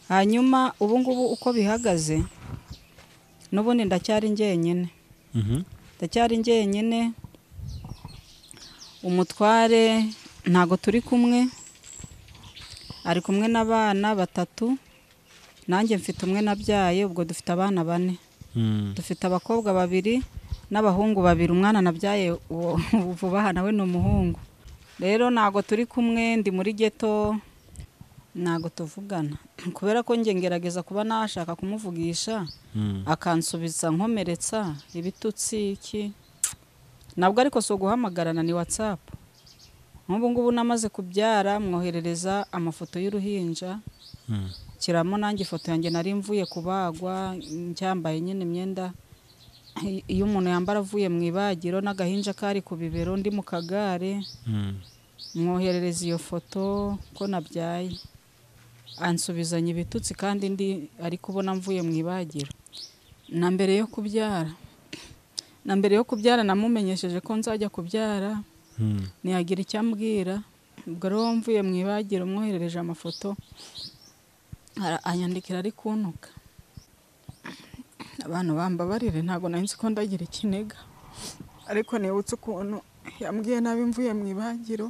hanyuma ubu ngubu uko bihagaze n'ubundi ndacyari njyenyine ndacyari njyenyine umutware ntago turi kumwe ari kumwe n'abana batatu nanjye mfite umwe nabyaye ubwo dufite abana bane dufite abakobwa babiri n'abahungu babiri umwana nabyaye uwo vuba aha nawe ni umuhungu rero ntago turi kumwe ndi muri geto ntago tuvugana kubera ko njye ngerageza kuba nashaka kumuvugisha akansubiza nkomeretsa ibitutsi iki nabwo ariko si uguhamagarana ni watsapu nk'ubu ngubu namaze kubyara mwoherereza amafoto y'uruhinja nshyiramo nanjye ifoto yanjye nari mvuye kubagwa cyambaye nyine imyenda iyo umuntu yambara avuye mu ibagiro n'agahinja kari ku bibero ndi mu kagare mwoherereza iyo foto ko nabyaye ansubizanya ibitutsi kandi ndi ari kubona mvuye mu ibagiro na mbere yo kubyara na mbere yo kubyara namumenyesheje ko nzajya kubyara ntiyagira icyo ambwira ubwo rero mvuye mu ibagiro mwoherereje amafoto ara- anyandikira ari kuntuka abantu bambabarire ntabwo nari nzi ko ndagira ikiniga ariko nibutse ukuntu yambwiye nabi mvuye mu ibagiro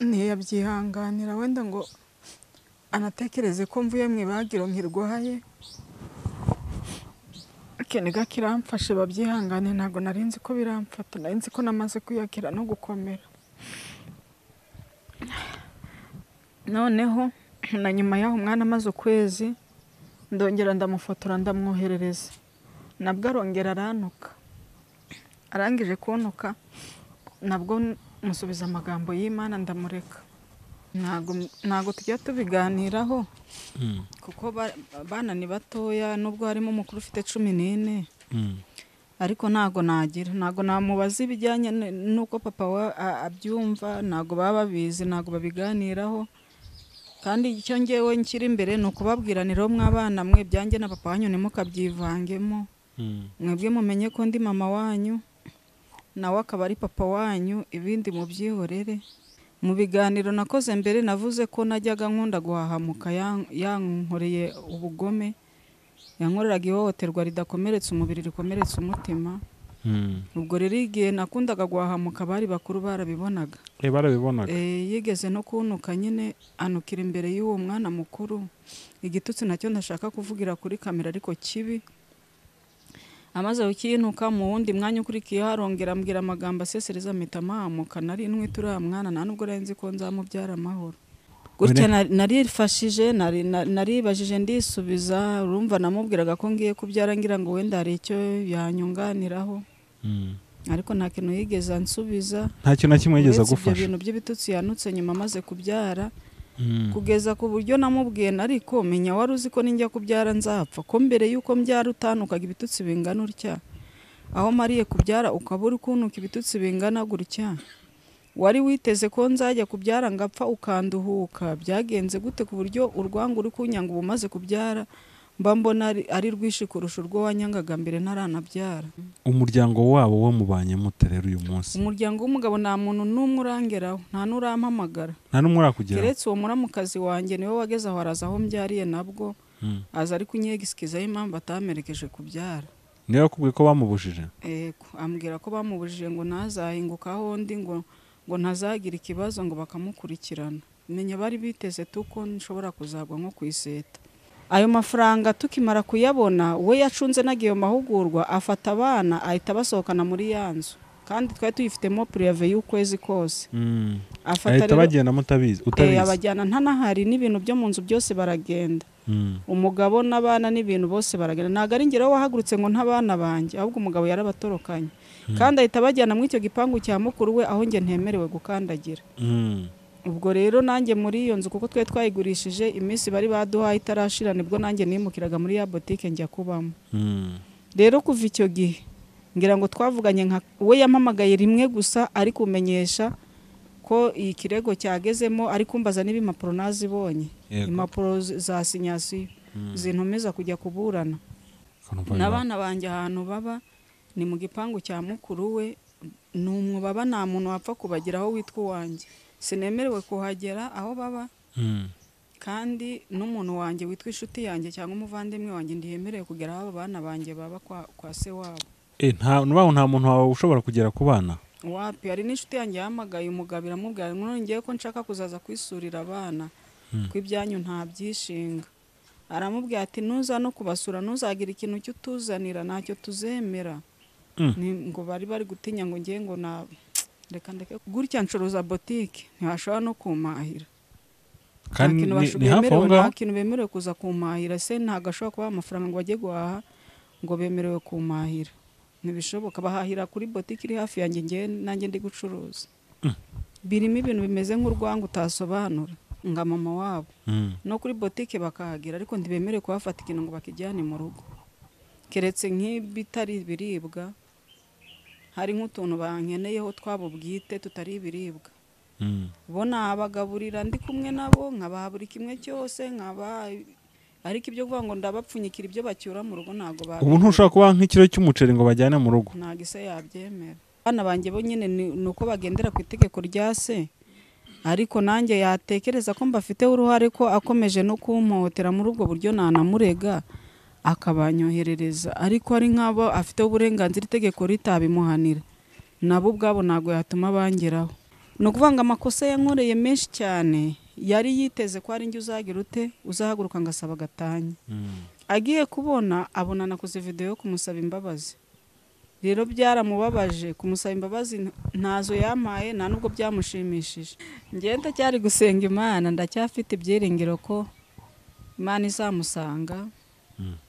ntiyabyihanganira wenda ngo anatekereze ko mvuye mu ibagiro nkirwaye ikiniga kiramfashe babyihangane ntabwo nari nzi ko biramfata nari nzi ko namaze kwiyakira no gukomera noneho na nyuma y'aho umwana amaze ukwezi ndongera ndamufotora ndamwoherereza nabwo arongera arantuka arangije kuntuka nabwo musubiza amagambo y'imana ndamureka ntabwo ntabwo tujya tubiganiraho kuko ba- abana ni batoya nubwo harimo umukuru ufite cumi n'ine ariko ntago nagira ntago namubaza ibijyanye n- n'uko papa wa- a- abyumva ntago baba babizi ntago babiganiraho kandi icyo ngewe nshyira imbere ni ukubabwiraniraho mwabana mwe byanjye na papa wanyu ntimukabyivangemo mwebwe mumenye ko ndi mama wanyu nawe akaba ari papa wanyu ibindi mubyihorere mu biganiro nakoze mbere navuze ko najyaga nkunda guhahamuka yan- yankoreye ubugome yankoreraga ihohoterwa ridakomeretsa umubiri rikomeretsa umutima ubwo rero igihe nakundaga guhahamuka abari bakuru barabibonaga barabibonaga Eh, yigeze no kuntuka nyine anukira imbere y'uwo mwana mukuru igitutsi nacyo ntashaka kuvugira kuri kamera ariko kibi amaze kukintuka mu wundi mwanya ukurikiyeho arongera ambwira amagambo asesereza mpita mahamuka nari ntwite uriya mwana nta nubwo nari nzi ko nzamubyara amahoro gutya nari- narifashije nari- na- naribajije ndisubiza urumva namubwiraga ko ngiye kubyara ngira ngo wenda hari icyo yanyunganiraho ariko nta kintu yigeze ansubiza nta kintu na kimwe yigeze uretse ibyo agufasha bintu by'ibitutsi yanutse nyuma amaze kubyara Mm. kugeza ku buryo namubwiye nariko menya wari uzi ko ninjya kubyara nzapfa ko mbere y'uko mbyara utanukaga ibitutsi bingana utya aho mariye kubyara ukaba uri kuntuka ibitutsi bingana gutya wari witeze ko nzajya kubyara ngapfa ukanduhuka byagenze gute ku buryo urwango uri kunyanga ubu umaze kubyara mba mbona ari- ari rwinshi kurusha urwo wanyangaga mbere ntaranabyara umuryango wabo wamubanye mute rero uyu munsi umuryango w'umugabo nta muntu n'umwe urangeraho nta n'urampamagara nta n'umurakugira keretse uwo muramukazi wanjye niwe wageze aho araza aho mbyariye nabwo aza ari kunyegisikizaho impamvu atamerekeje kubyara niba yakubwiye ko bamubujije Ego, ambwira ko bamubujije ngo ntazahinguka aho ndi ngo ngo ntazagira ikibazo ngo bakamukurikirana menya bari biteze tu ko nshobora kuzagwa nko ku iseta ayo mafaranga tukimara kuyabona we yacunze naga iyo mahugurwa afata abana ahita abasohokana muri ya nzu kandi twari tuyifitemo pureve y'ukwezi kose Mm. afata ahita rero bagenda mutabizi Eh, utabizi abajyana ntanahari n'ibintu byo mu nzu byose baragenda Mm. umugabo n'abana n'ibintu bose baragenda ntabwo ari ngero wahagurutse ngo ntabana banjye ahubwo umugabo yarabatorokanye kandi ahita abajyana muri icyo gipangu cya mukuru we aho njye ntemerewe gukandagira Mm. ubwo rero nanjye muri iyo nzu kuko twari twayigurishije iminsi bari baduhaye itarashira nibwo nanjye nimukiraga muri ya botike njya kubamo Mm. rero kuva icyo gihe ngira ngo twavuganye nka we yampamagaye rimwe gusa ari kumenyesha ko iyi kirego cyagezemo ari kumbaza n'ibimpapuro nazibonye Yego. impapuro z- za sinyasiyo zintumiza kujya kuburana Ukanumva biba- n'abana banjye ahantu baba ni mu gipangu cya mukuru we ni umwobo baba nta muntu wapfa kubageraho witwa uwanjye sinemerewe kuhagera aho baba Mm. kandi n'umuntu wanjye witwa inshuti yanjye cyangwa umuvandimwe wanjye ntiyemerewe kugera aho abo bana banjye baba kwa, kwa se wabo Eh, nta n'ubaho nta muntu wawe ushobora kugera ku bana wapi hari n'inshuti yanjye yahamagaye umugabo iramubwira ngo none ngewe ko nshaka kuzaza kwisurira abana Hmm. ko ibyanyu nta byishinga aramubwira ati nuza no kubasura ntuzagira ikintu cyo utuzanira ntacyo tuzemera Mm. Ni- ngo bari bari gutinya ngo ngewe ngo na reka ndeke gutya ncuruza botike ntibashobora no kumahira kandi nta kintu ni- basho- ni hafi aho bemerewe- ngaho nta kintu bemerewe kuza kumahira se ntabwo ashobora kubaha amafaranga ngo bajye guhaha ngo bemerewe kumahira ntibishoboka bahahira kuri botike iri hafi yanjye ngewe nanjye ndi gucuruza Mm. birimo ibintu bimeze nk'urwango utasobanura nka mama wabo Mm. no kuri botike bakahagera ariko ntibemerewe kuhafata ikintu ngo bakijyane mu rugo keretse nk'ibitari ibiribwa hari nk'utuntu bankeneyeho twabo bwite tutari ibiribwa Mm. bo nabagaburira ndi kumwe nabo nkabaha buri kimwe cyose nkaba ariko ibyo kuvuga ngo ndabapfunyikira ibyo bacyura mu rugo ntabwo ba ubu ntushobora kubaha nk'ikiro cy'umuceri ngo bajyane mu rugo ntabwo ise yabyemera abana banjye bo nyine ni ni uko bagendera ku itegeko rya se ariko nanjye yatekereza ko mbafiteho uruhare ko akomeje no kumpohotera muri ubwo buryo nanamurega akabanyoherereza ariko ari nk'abo afiteho uburenganzira itegeko ritabimuhanira nabo ubwabo ntabwo yatuma bangeraho ni ukuvuga ngo amakosa yankoreye menshi cyane yari yiteze ko ari njye uzagira ute uzahaguruka ngasaba gatanya Mm. agiye kubona abona nakoze videwo yo kumusaba imbabazi rero byaramubabaje kumusaba imbabazi nta- ntazo yampaye nta nubwo byamushimishije ngewe ndacyari gusenga imana ndacyafite ibyiringiro ko imana izamusanga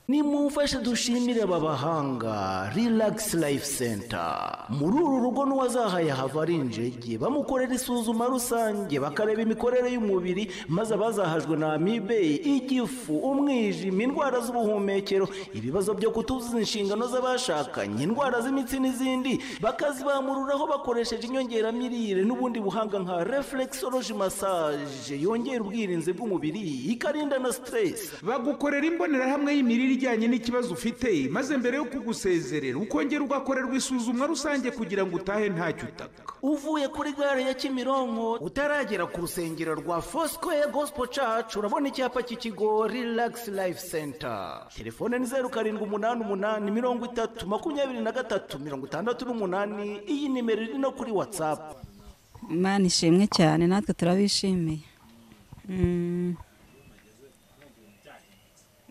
nimumfashe dushimire aba bahanga Relax Life Center muri uru rugo n'uwazahaye hava ari injege bamukorera isuzuma rusange bakareba imikorere y'umubiri maze abazahajwe na amibe igifu umwijima indwara z'ubuhumekero ibibazo byo kutuzuza inshingano z'abashakanye indwara z'imitsi n'izindi bakazibamururaho bakoresheje inyongeramirire n'ubundi buhanga nka reflexology massage yongera ubwirinzi bw'umubiri ikarinda na stress bagukorera imbonerahamwe y'imirire ijyanye n'ikibazo ufite maze mbere yo kugusezerera ukongera ugakorerwa isuzumwa rusange kugira ngo utahe ntacyo utaka uvuye kuri gare ya kimironko utaragera ku rusengero rwa fosikoye gosipo cacu urabona icyapa cy'ikigo rilagisi layifu senta telefone ni zeru karindwi umunani umunani mirongo itatu makumyabiri na gatatu mirongo itandatu n'umunani iyi nimero iri no kuri watsapu imana ishimwe cyane natwe turabishimiye Mm.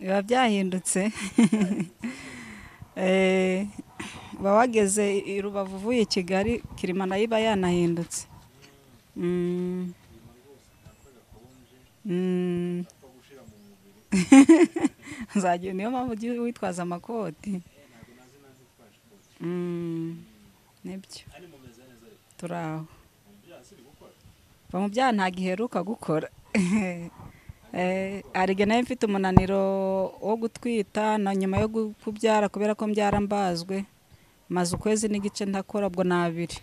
biba byahindutse Eh, uba wageze i i rubavu uvuye i kigali kirimana iba yanahindutse Mm. Mm. nzagira niyo mpamvu ugiye witwaza amakoti Mm. nibyo turi aho bamubyaha nta giheruka gukora Eh, arige nayo mfite umunaniro wo gutwita na nyuma yo gu- kubyara kubera ko mbyara mbazwe maze ukwezi n'igice ntakora ubwo ni abiri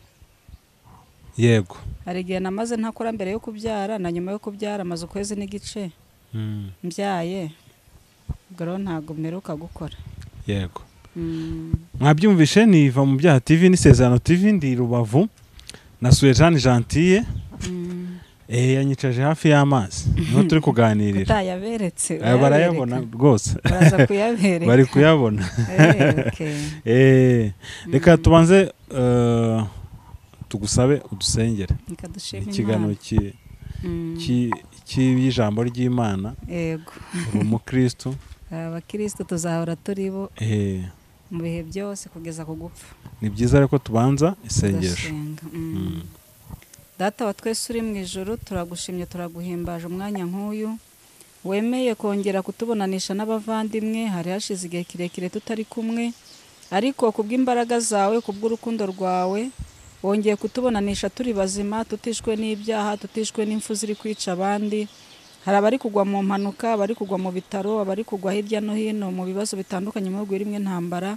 yego hari igihe namaze ntakora mbere yo kubyara na nyuma yo kubyara maze ukwezi n'igice Mm. mbyaye ubwo rero ntabwo mperuka gukora yego Mm. mwabyumvishe ni iva mu byaha tv n'isezerano tv ndi i rubavu nasuye jean gentille eh, yanyicaje hafi y'amazi niho turi kuganirira utayaberetse Eh, barayabona urayabereka. rwose baraza kuyabereka bari kuyabona Eh, okay. Eh, reka tubanze eh, tugusabe udusengere Reka dushime ikiganiro Imana. ki- Mm. ki- cy'ijambo ry'imana yego uri umukristo abakirisitu tuzahora turi bo eh, mu bihe byose kugeza ku gupfa ni byiza rero ko tubanza isengesho Tugasenga. Mm. data wa twese uri mu ijoro turagushimye turaguhimbaje umwanya nk'uyu wemeye kongera kutubonanisha n'abavandimwe hari hashize igihe kirekire tutari kumwe ariko ku bw'imbaraga zawe ku bw'urukundo rwawe wongeye kutubonanisha turi bazima tutishwe n'ibyaha tutishwe n'impfu ziri kwica abandi hari abari kugwa mu mpanuka abari kugwa mu bitaro abari kugwa hirya no hino mu bibazo bitandukanye mu bihugu birimo intambara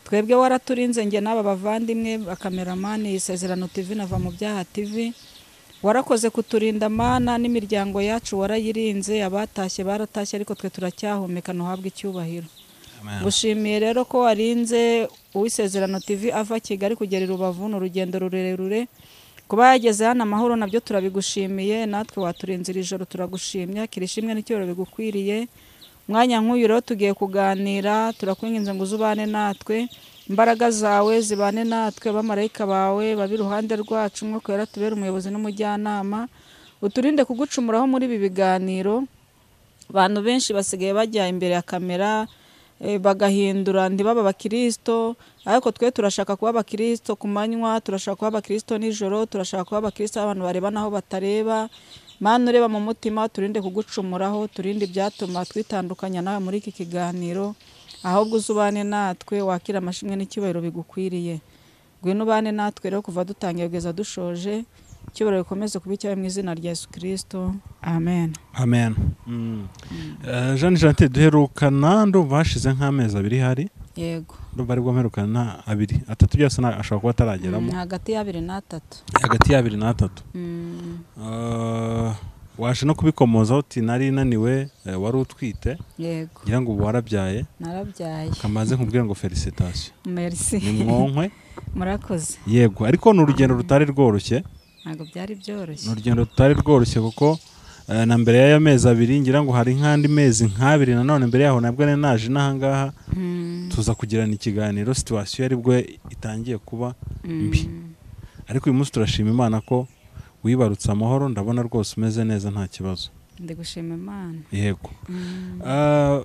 twebwe waraturinze njye n'aba bavandimwe bakameramani isezerano tv nava mu byaha tv warakoze kuturinda mana n'imiryango yacu warayirinze abatashye baratashye ariko twe turacyahumeka ntuhabwe icyubahiro gushimiye rero ko warinze uw'isezerano tv ava kigali kugera i rubavu ni urugendo rurerure kuba yageze hano amahoro nabyo turabigushimiye natwe waturinze iri joro turagushimya kirishimwe n'icyubahiro bigukwiriye umwanya nk'uyu rero tugiye kuganira turakwinginze ngo uzubane natwe imbaraga zawe zibane natwe abamarayika bawe babe iruhande rwacu umwuka wera tubere umuyobozi n'umujyanama uturinde kugucumuraho muri ibi biganiro abantu benshi basigaye bajya imbere ya kamera eh, bagahindura ntibaba abakirisito ariko twe turashaka kuba abakirisito ku manywa turashaka kuba abakirisito nijoro turashaka kuba abakirisito abantu bareba n'aho batareba mana ureba mu mutima turinde kugucumuraho turinde ibyatuma twitandukanya nawe muri iki kiganiro ahubwo uzubane natwe wakira amashimwe n'icyubahiro bigukwiriye ngwino ubane natwe rero kuva dutangiye kugeza dushoje icyubahiro bikomeze kuba icyawe mu izina rya yesu kirisito amen amen Mm. Eh, jean jantier duherukana ndumva hashize nk'amezi abiri hari yego ndumva aribwo mperukana nta abiri atatu byose na- ashobora kuba atarageramo Mm, hagati y'abiri n'atatu hagati y'abiri n'atatu Mm, Eh, waje no kubikomozaho uti nari naniwe eh, wari utwite yego ngira ngo ubu warabyaye narabyaye kamaze nkubwira ngo felicitation merci ni mwonkwe murakoze yego ariko ni urugendo rutari rworoshye ntabwo byari byoroshye ni urugendo rutari rworoshye kuko eh, na mbere y'aya mezi abiri ngira ngo hari nk'andi mezi nk'abiri nanone mbere yaho nabwo nari naje n'ahangaha Mm, tuza kugirana ikiganiro situwasiyo yari bwo itangiye kuba mm. mbi ariko uyu munsi turashima imana ko wibarutse amahoro ndabona rwose umeze neza nta kibazo ndi gushima imana yego Ah,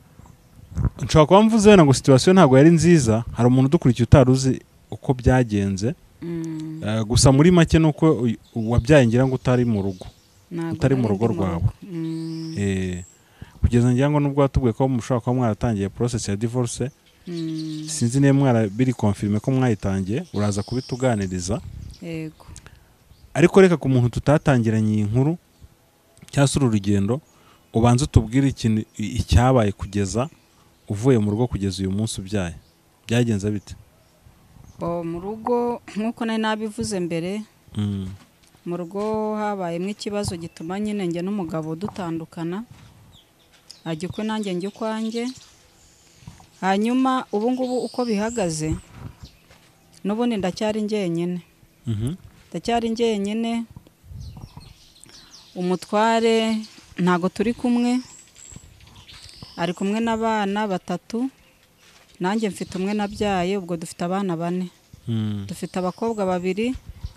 nshobora kuba mvuze wenda ngo situwasiyo ntabwo yari nziza hari umuntu udukurikiye utari uzi uko byagenze Mm, Eh, gusa muri make ni uko uyu- wabyaye ngira ngo utari mu rugo ntabwo utari mu nari rugo ndi rwawe. Mm, Eh, kugeza ngira ngo nubwo watubwiye ko mushobora kuba mwaratangiye porosesi ya divorce mm, sinzi niba mwarabiri konfirime ko mwayitangiye uraza kubituganiriza yego ariko reka ku muntu tutatangiranye iyi nkuru cyangwa se uru rugendo ubanza utubwire ikintu i- icyabaye kugeza uvuye mu rugo kugeza uyu munsi ubyaye byagenze bite Oh, mu rugo nk'uko nari nabivuze mbere Mm, mu rugo habayemo ikibazo gituma nyine njye n'umugabo dutandukana ajya ukwe nanjye njya ukwanjye hanyuma ubu ngubu uko bihagaze n'ubundi ndacyari njyenyine mhm, ndacyari njyenyine umutware ntago turi kumwe ari kumwe n'abana batatu nanjye mfite umwe nabyaye ubwo dufite abana bane mm, dufite abakobwa babiri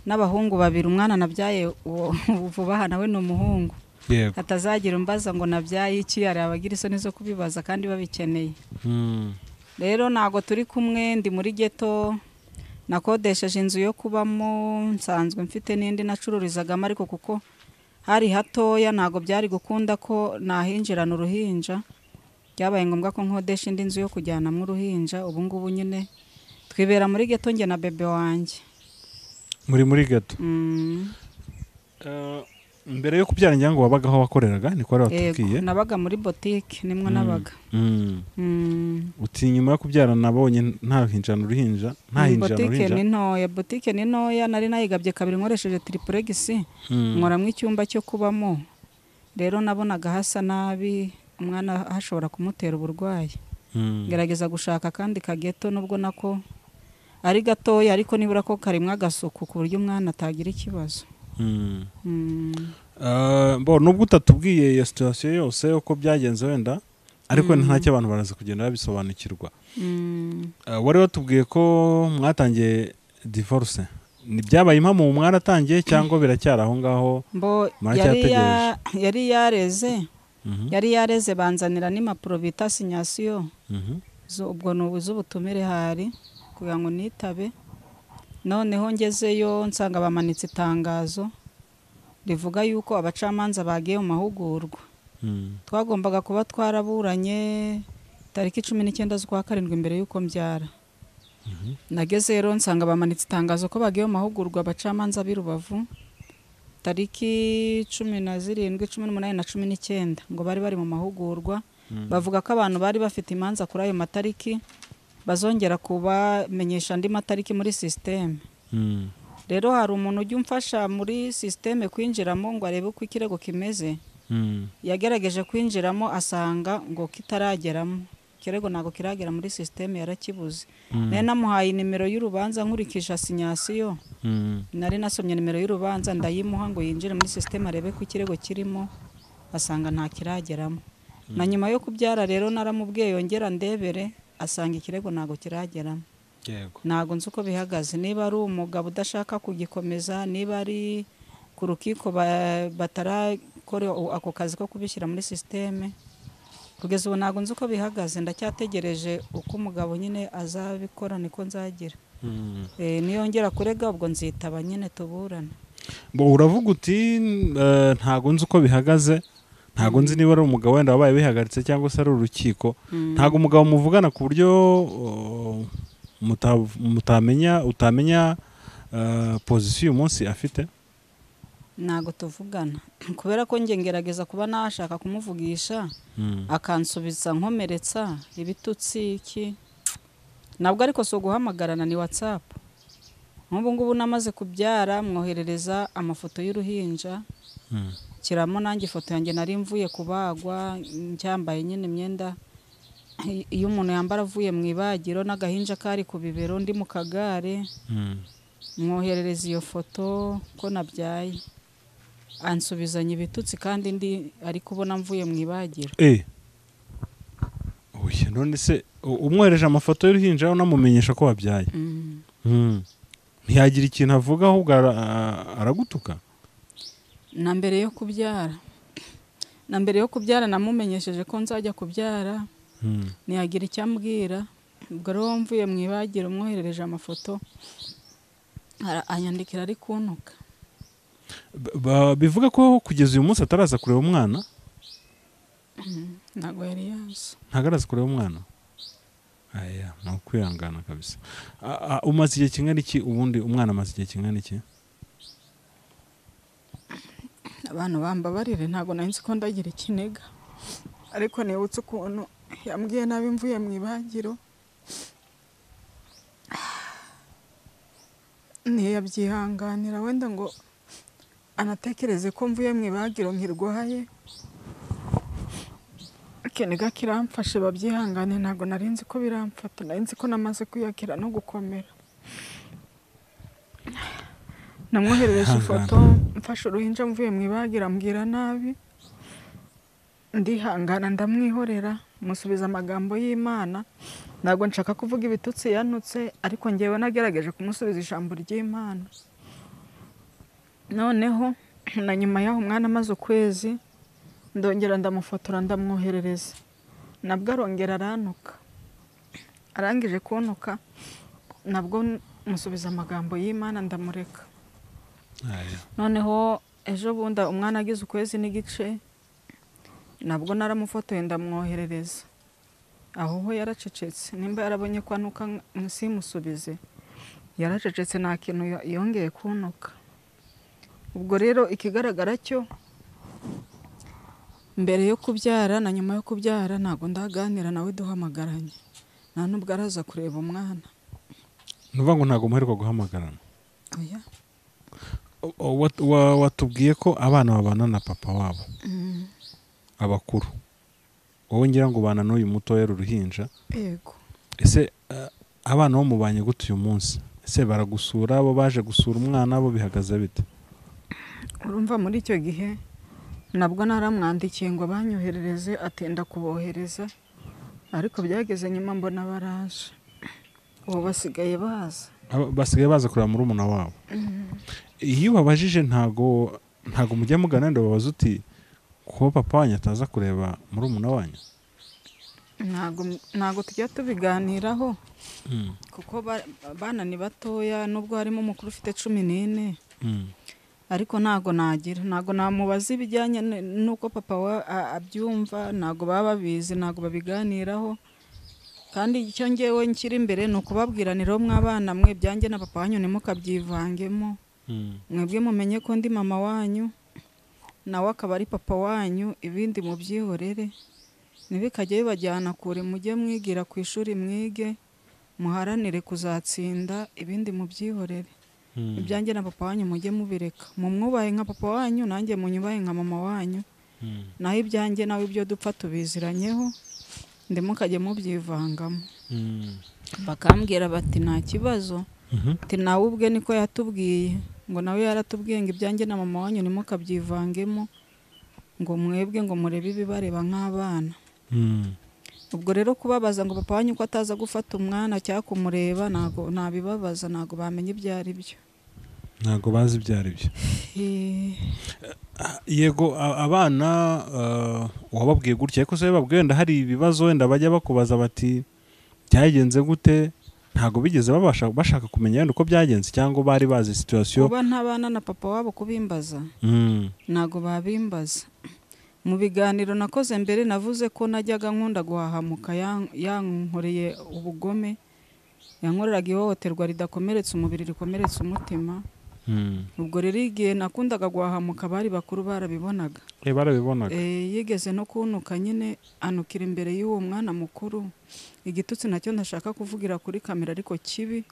n'abahungu babiri umwana nabyaye uwo- vuba aha nawe ni umuhungu yego atazagira umbaza ngo nabyaye iki hari abagira isoni zo kubibaza kandi babikeneye Mm, rero ntabwo turi kumwe ndi muri geto nakodesheje inzu yo kubamo nsanzwe mfite n'indi nacururizagamo ariko kuko hari hatoya ntabwo byari gukunda ko nahinjirana uruhinja byabaye ngombwa ko nkodesha indi nzu yo kujyanamo uruhinja ubu ngubu nyine twibera muri geto njye na bebe wanjye muri muri gato Mm, Eh, mbere yo kubyara ngira ngo wabagaho wakoreraga niko wari watubwiye yego nabaga muri botike nimwo Mm, nabaga mm. Mm, uti nyuma yo kubyara nabonye nta hinjana uruhinja nta hinjana botike ni uruhinja ntoya botike ni ntoya nari nayigabye kabiri nkoresheje tiripuregisi Mm, nkoramo icyumba cyo kubamo rero nabonaga hasa nabi umwana hashobora kumutera uburwayi mm, ngerageza gushaka akandi kageto nubwo nako ari gatoya ariko nibura ko karimo agasuku ku buryo umwana atagira ikibazo mm. Mm, Eh, bo nubwo utatubwiye iyo situwasiyo yose uko byagenze wenda ariko wenda nta cyo abantu baraza kugenda babisobanukirwa mm. Eh, wari watubwiye ko mwatangiye divorce ni byabaye impamo mwaratangiye cyangwa biracyari aho ngaho mbo yari ya- yari yareze Mhm, yari yareze banzanira n'impapuro bita sinyasiyo mhm, zo- ubwo ni ubu- z'ubutumire hari kugira ngo nitabe noneho ngezeyo nsanga bamanitse itangazo rivuga yuko abacamanza bagiye mu mahugurwa mm, twagombaga kuba twaraburanye tariki cumi n'icyenda z'ukwa karindwi mbere y'uko mbyara nageze rero nsanga bamanitse itangazo ko bagiye mu mahugurwa abacamanza b'i rubavu tariki cumi na zirindwi cumi n'umunani na cumi n'icyenda ngo bari bari mu mahugurwa Mm. bavuga ko abantu bari bafite imanza kuri ayo matariki bazongera kubamenyesha andi matariki muri sisiteme mm, rero hari umuntu ujya umfasha muri sisiteme kwinjiramo ngo arebe uko ikirego kimeze mm, yagerageje kwinjiramo asanga ngo kitarageramo kirego ntabwo kiragera muri sisiteme yarakibuze nayo namuhaye inimero y'urubanza nkurikije asinyasiyo Mm. nari nasomye nimero y'urubanza ndayimuha ngo yinjire muri sisiteme arebe ko ikirego kirimo asanga nta kirageramo na nyuma yo kubyara rero naramubwiye yongera ndebere asanga ikirego ntabwo kirageramo yego ntabwo nzi uko bihagaze niba ari umugabo udashaka kugikomeza niba ari ku rukiko ba- batarakora u- ako kazi ko kubishyira muri sisiteme kugeza ubu ntabwo nzi uko bihagaze ndacyategereje uko umugabo nyine azabikora niko nzagira Mm. Eh, niyongera kurega ubwo nzitaba nyine tuburane Bo, uravuga uti eh, ntago nzi uko bihagaze ntago nzi niba ari umugabo wenda wabaye bihagaritse cyangwa se ari urukiko ntago umugabo muvugana ku buryo oh, muta- mutamenya utamenya eh, pozisiyo uyu munsi afite ntabwo tuvugana kubera ko njye ngerageza kuba nashaka kumuvugisha Mm. akansubiza nkomeretsa ibitutsi iki ntabwo ariko si uguhamagarana ni watsapu nk'ubu ngubu namaze kubyara mwoherereza amafoto y'uruhinja Mm. kiramo nanjye ifoto yanjye nari mvuye kubagwa ncyambaye nyine imyenda iyo umuntu yambara avuye mu ibagiro n'agahinja kari ku bibero ndi mu kagare Mm. mwoherereza iyo foto ko nabyaye ansubizanya ibitutsi kandi ndi ari kubona mvuye mu ibagiro Eh. Oya, none se u- umwohereje amafoto y'uruhinja unamumenyesha ko wabyaye Mm. Mm. ntiyagira ikintu avuga ahubwo ara- a- aragutuka na mbere yo kubyara na mbere yo kubyara namumenyesheje ko nzajya kubyara Mm. ntiyagira icyo ambwira ubwo rero mvuye mu ibagiro umwoherereje amafoto ara- anyandikira ari kuntuka B- ba- bivuga ko kugeza uyu munsi ataraza kureba umwana ntabwo yari yaza ntabwo araza kureba umwana aya ni ukwihangana kabisa A- a- umaze igihe kingana iki ubundi umwana amaze igihe kingana iki abantu bambabarire ntabwo nari nzi ko ndagira ikiniga ariko nibutse ukuntu yambwiye nabi mvuye mu ibagiro ntiyabyihanganira wenda ngo anatekereze ko mvuye mu ibagiro nkirwaye ikiniga kiramfashe babyihangane ntabwo nari nzi ko biramfata nari nzi ko namaze kwiyakira no gukomera namwoherereje ifoto mfashe uruhinja mvuye mu ibagiro ambwira nabi ndihangana ndamwihorera musubiza amagambo y'imana ntabwo nshaka kuvuga ibitutsi yanutse ariko ngewe nagerageje kumusubiza ijambo ry'imana noneho na nyuma y'aho umwana amaze ukwezi ndongera ndamufotora ndamwoherereza nabwo arongera arantuka arangije kuntuka nabwo musubiza amagambo y'imana ndamureka Aya. noneho ejo bundi umwana agize ukwezi n'igice nabwo naramufotoye ndamwoherereza aho ho yaracecetse nimba yarabonye ko anuka ng- simusubize yaracecetse nta kintu yo- yongeye kuntuka ubwo rero ikigaragara cyo mbere yo kubyara na nyuma yo kubyara ntabwo ndaganira nawe duhamagaranye nta n'ubwo araza kureba umwana ni ukuvuga ngo ntabwo muheruka guhamagarana oya O- o- wat- wa- watubwiye ko abana babana na papa wabo abakuru wowe ngira ngo ubana n'uyu mutoya ari uruhinja yego ese eh, abana bo mubanye gute uyu munsi ese baragusura bo baje gusura umwana bo bihagaze bite urumva muri icyo gihe nabwo naramwandikiye ngo banyoherereze atinda kubohereza ariko byageze nyuma mbona baraje ubu basigaye baza Aba- basigaye baza kureba murumuna wabo iyo ubabajije ntago ntago mujya mugana wenda ubabaza uti ko papa wanyu ataza kureba murumuna wanyu ntago ntago tujya tubiganiraho Mm, kuko ba- abana ni batoya nubwo harimo umukuru ufite cumi n'ine mm, ariko ntago nagira ntago namubaza ibijyanye n- n'uko papa wa- a- abyumva ntago baba babizi ntago babiganiraho kandi icyo ngewe nkiri imbere ni ukubabwiranira mw'abana mwe byanjye na papa wanyu ntimukabyivangemo mm. mwebwe mumenye ko ndi mama wanyu nawe akaba ari papa wanyu ibindi mubyihorere ntibikajye bibajyana kure mujye mwigira ku ishuri mwige muharanire kuzatsinda ibindi mubyihorere ibyanjye na papa wanyu mujye mubireka mumwubahe nka papa wanyu nanjye munyubahe nka mama wanyu naho ibyanjye nawe ibyo dupfa tubiziranyeho ndimo kajya mubyivangamo Mm. bakambwira bati nta kibazo Mhm. ati nawe ubwe niko yatubwiye ngo nawe yaratubwiye ngo ibyanjye na mama wanyu ntimukabyivangemo ngo mwebwe ngo murebe ibibareba nk'abana Mm. ubwo rero kubabaza ngo papa wanyu ko ataza gufata umwana cyangwa kumureba ntago ntabibabaza ntago bamenya ibyo ari byo ntabwo bazi ibyo ari byo Eh, yego a- abana eh, wababwiye gutya ariko se babwiye wenda hari ibibazo wenda bajya bakubaza bati byagenze gute ntabwo bigeze babasha bashaka kumenya wenda uko byagenze cyangwa bari bazi situwasiyo kuba ntabana na papa wabo kubimbaza Mm, ntago babimbaza mu biganiro nakoze mbere navuze ko najyaga nkunda guhahamuka yan- yankoreye ubugome yankoreraga ihohoterwa ridakomeretsa umubiri rikomeretsa umutima mm. ubwo rero igihe nakundaga guhahamuka abari bakuru barabibonaga Eh, barabibonaga Eh, yigeze no kunuka nyine anukira imbere y'uwo mwana mukuru igitutsi nacyo ntashaka kuvugira kuri kamera ariko kibi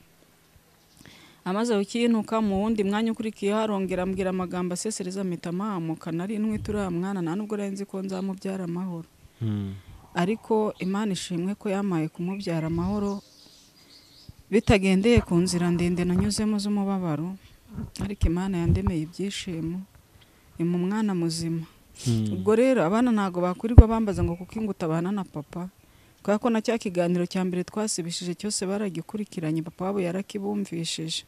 amaze kukinuka mu wundi mwanya ukurikiyeho arongera ambwira amagambo asesereza mpita amahamuka nari ntwite uriya mwana nta nubwo nari nzi ko nzamubyara amahoro Mm, ariko imana ishimwe ko yamaye kumubyara amahoro bitagendeye ku nzira ndende nanyuzemo z'umubabaro ariko imana yandemeye ibyishimo imu mwana muzima mm. ubwo rero abana ntabwo bakurirwa bambaza ngo kuko ingo utabana na papa kubera ko na cya kiganiro cya mbere twasibishije cyose baragikurikiranye papa wabo yarakibumvishije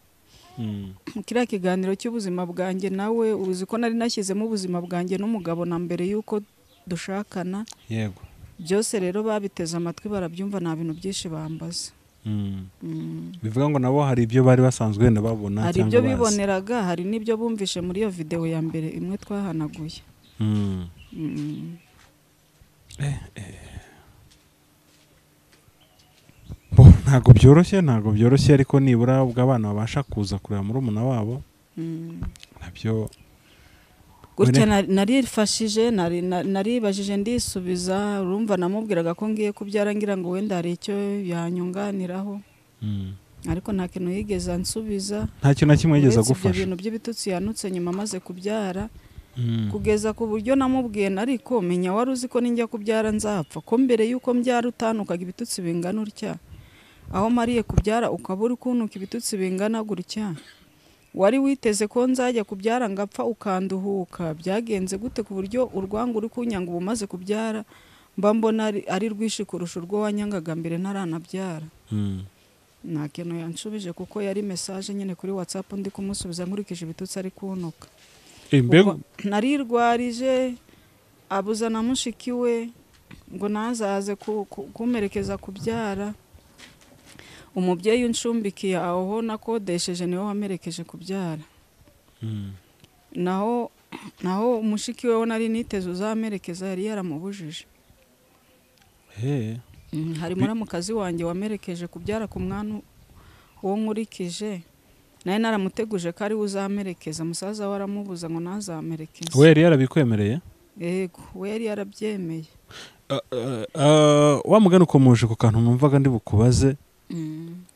Mm, kiriya kiganiro cy'ubuzima bwanjye nawe uzi ko nari nashyizemo ubuzima bwanjye n'umugabo na mbere y'uko dushakana yego byose rero babiteze amatwi barabyumva nta bintu byinshi bambaza Mm. Mm. bivuga ngo nabo hari ibyo bari basanzwe wenda babona hari cyangwa ibyo bazi. biboneraga hari n'ibyo bumvishe muri iyo videwo ya mbere imwe twahanaguye Mm. Mm. Bo, ntabwo byoroshye ntabwo byoroshye ariko nibura ubwo abana babasha kuza kureba murumuna wabo Mm. nabyo gutya Bone- nari- narifashije nari- na- naribajije ndisubiza urumva namubwiraga ko ngiye kubyara ngira ngo wenda hari icyo yanyunganiraho Mm. ariko nta kintu yigeze ansubiza nta kintu na kimwe yigeze uretse ibyo agufasha bintu by'ibitutsi yanutse nyuma amaze kubyara Mm. kugeza ku buryo namubwiye nariko menya wari uzi ko ninjya kubyara nzapfa ko mbere y'uko mbyara utanukaga ibitutsi bingana utya aho mariye kubyara ukaba uri kunuka ibitutsi bingana gutya wari witeze ko nzajya kubyara ngapfa ukanduhuka byagenze gute ku buryo urwango uri kunyanga uba umaze kubyara mba mbona ari- ari rwinshi kurusha urwo wanyangaga mbere ntaranabyara Mm. nta kintu yanshubije kuko yari mesaje nyine kuri watsapu ndi kumusubiza nkurikije ibitutsi ari kunuka Eh, mbega Ubwo narirwarije abuza na mushiki we ngo ntazaze ku- ku- kumerekeza kubyara umubyeyi unshumbikiye aho nakodesheje niwe wamerekeje kubyara Mm. naho naho umushiki we wo nari niteze uzamerekeza yari yaramubujije Eh. Mm, hari Bi- muramukazi wanjye wamerekeje kubyara ku mwana uwo nkurikije nawe naramuteguje ko ari we uzamerekeza musaza we aramubuza ngo ntazamerekeze we yari yarabikwemereye yego we yari yarabyemeye Ah, ah, ah, wa mugani ukomeje ku kantu numvaga ndi bukubaze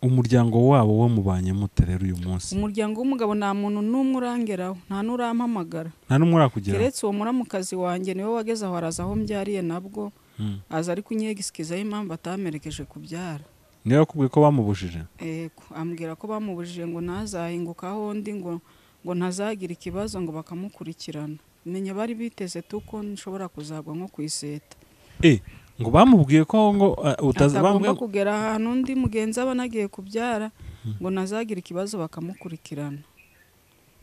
umuryango wabo wamubanye mute rero uyu munsi umuryango w'umugabo nta muntu n'umwe urangeraho nta n'urampamagara nta n'umwe urakugeraho keretse uwo muramukazi wanjye niwe wageze aho araza aho mbyariye nabwo Mm. aza ari kunyegisikizaho impamvu atamerekeje kubyara niwe wakubwiye ko bamubujije yego ambwira ko bamubujije ngo ntazahingukaho undi ngo ngo ntazagire ikibazo ngo bakamukurikirana menya bari biteze tuko nshobora kuzagwa nko ku iseta Eh, ngo bamubwiye ko ngo ah, utaza atagomba bambwiye- kugera ahantu undi mugenzi aba anagiye kubyara ngo ntazagire ikibazo bakamukurikirana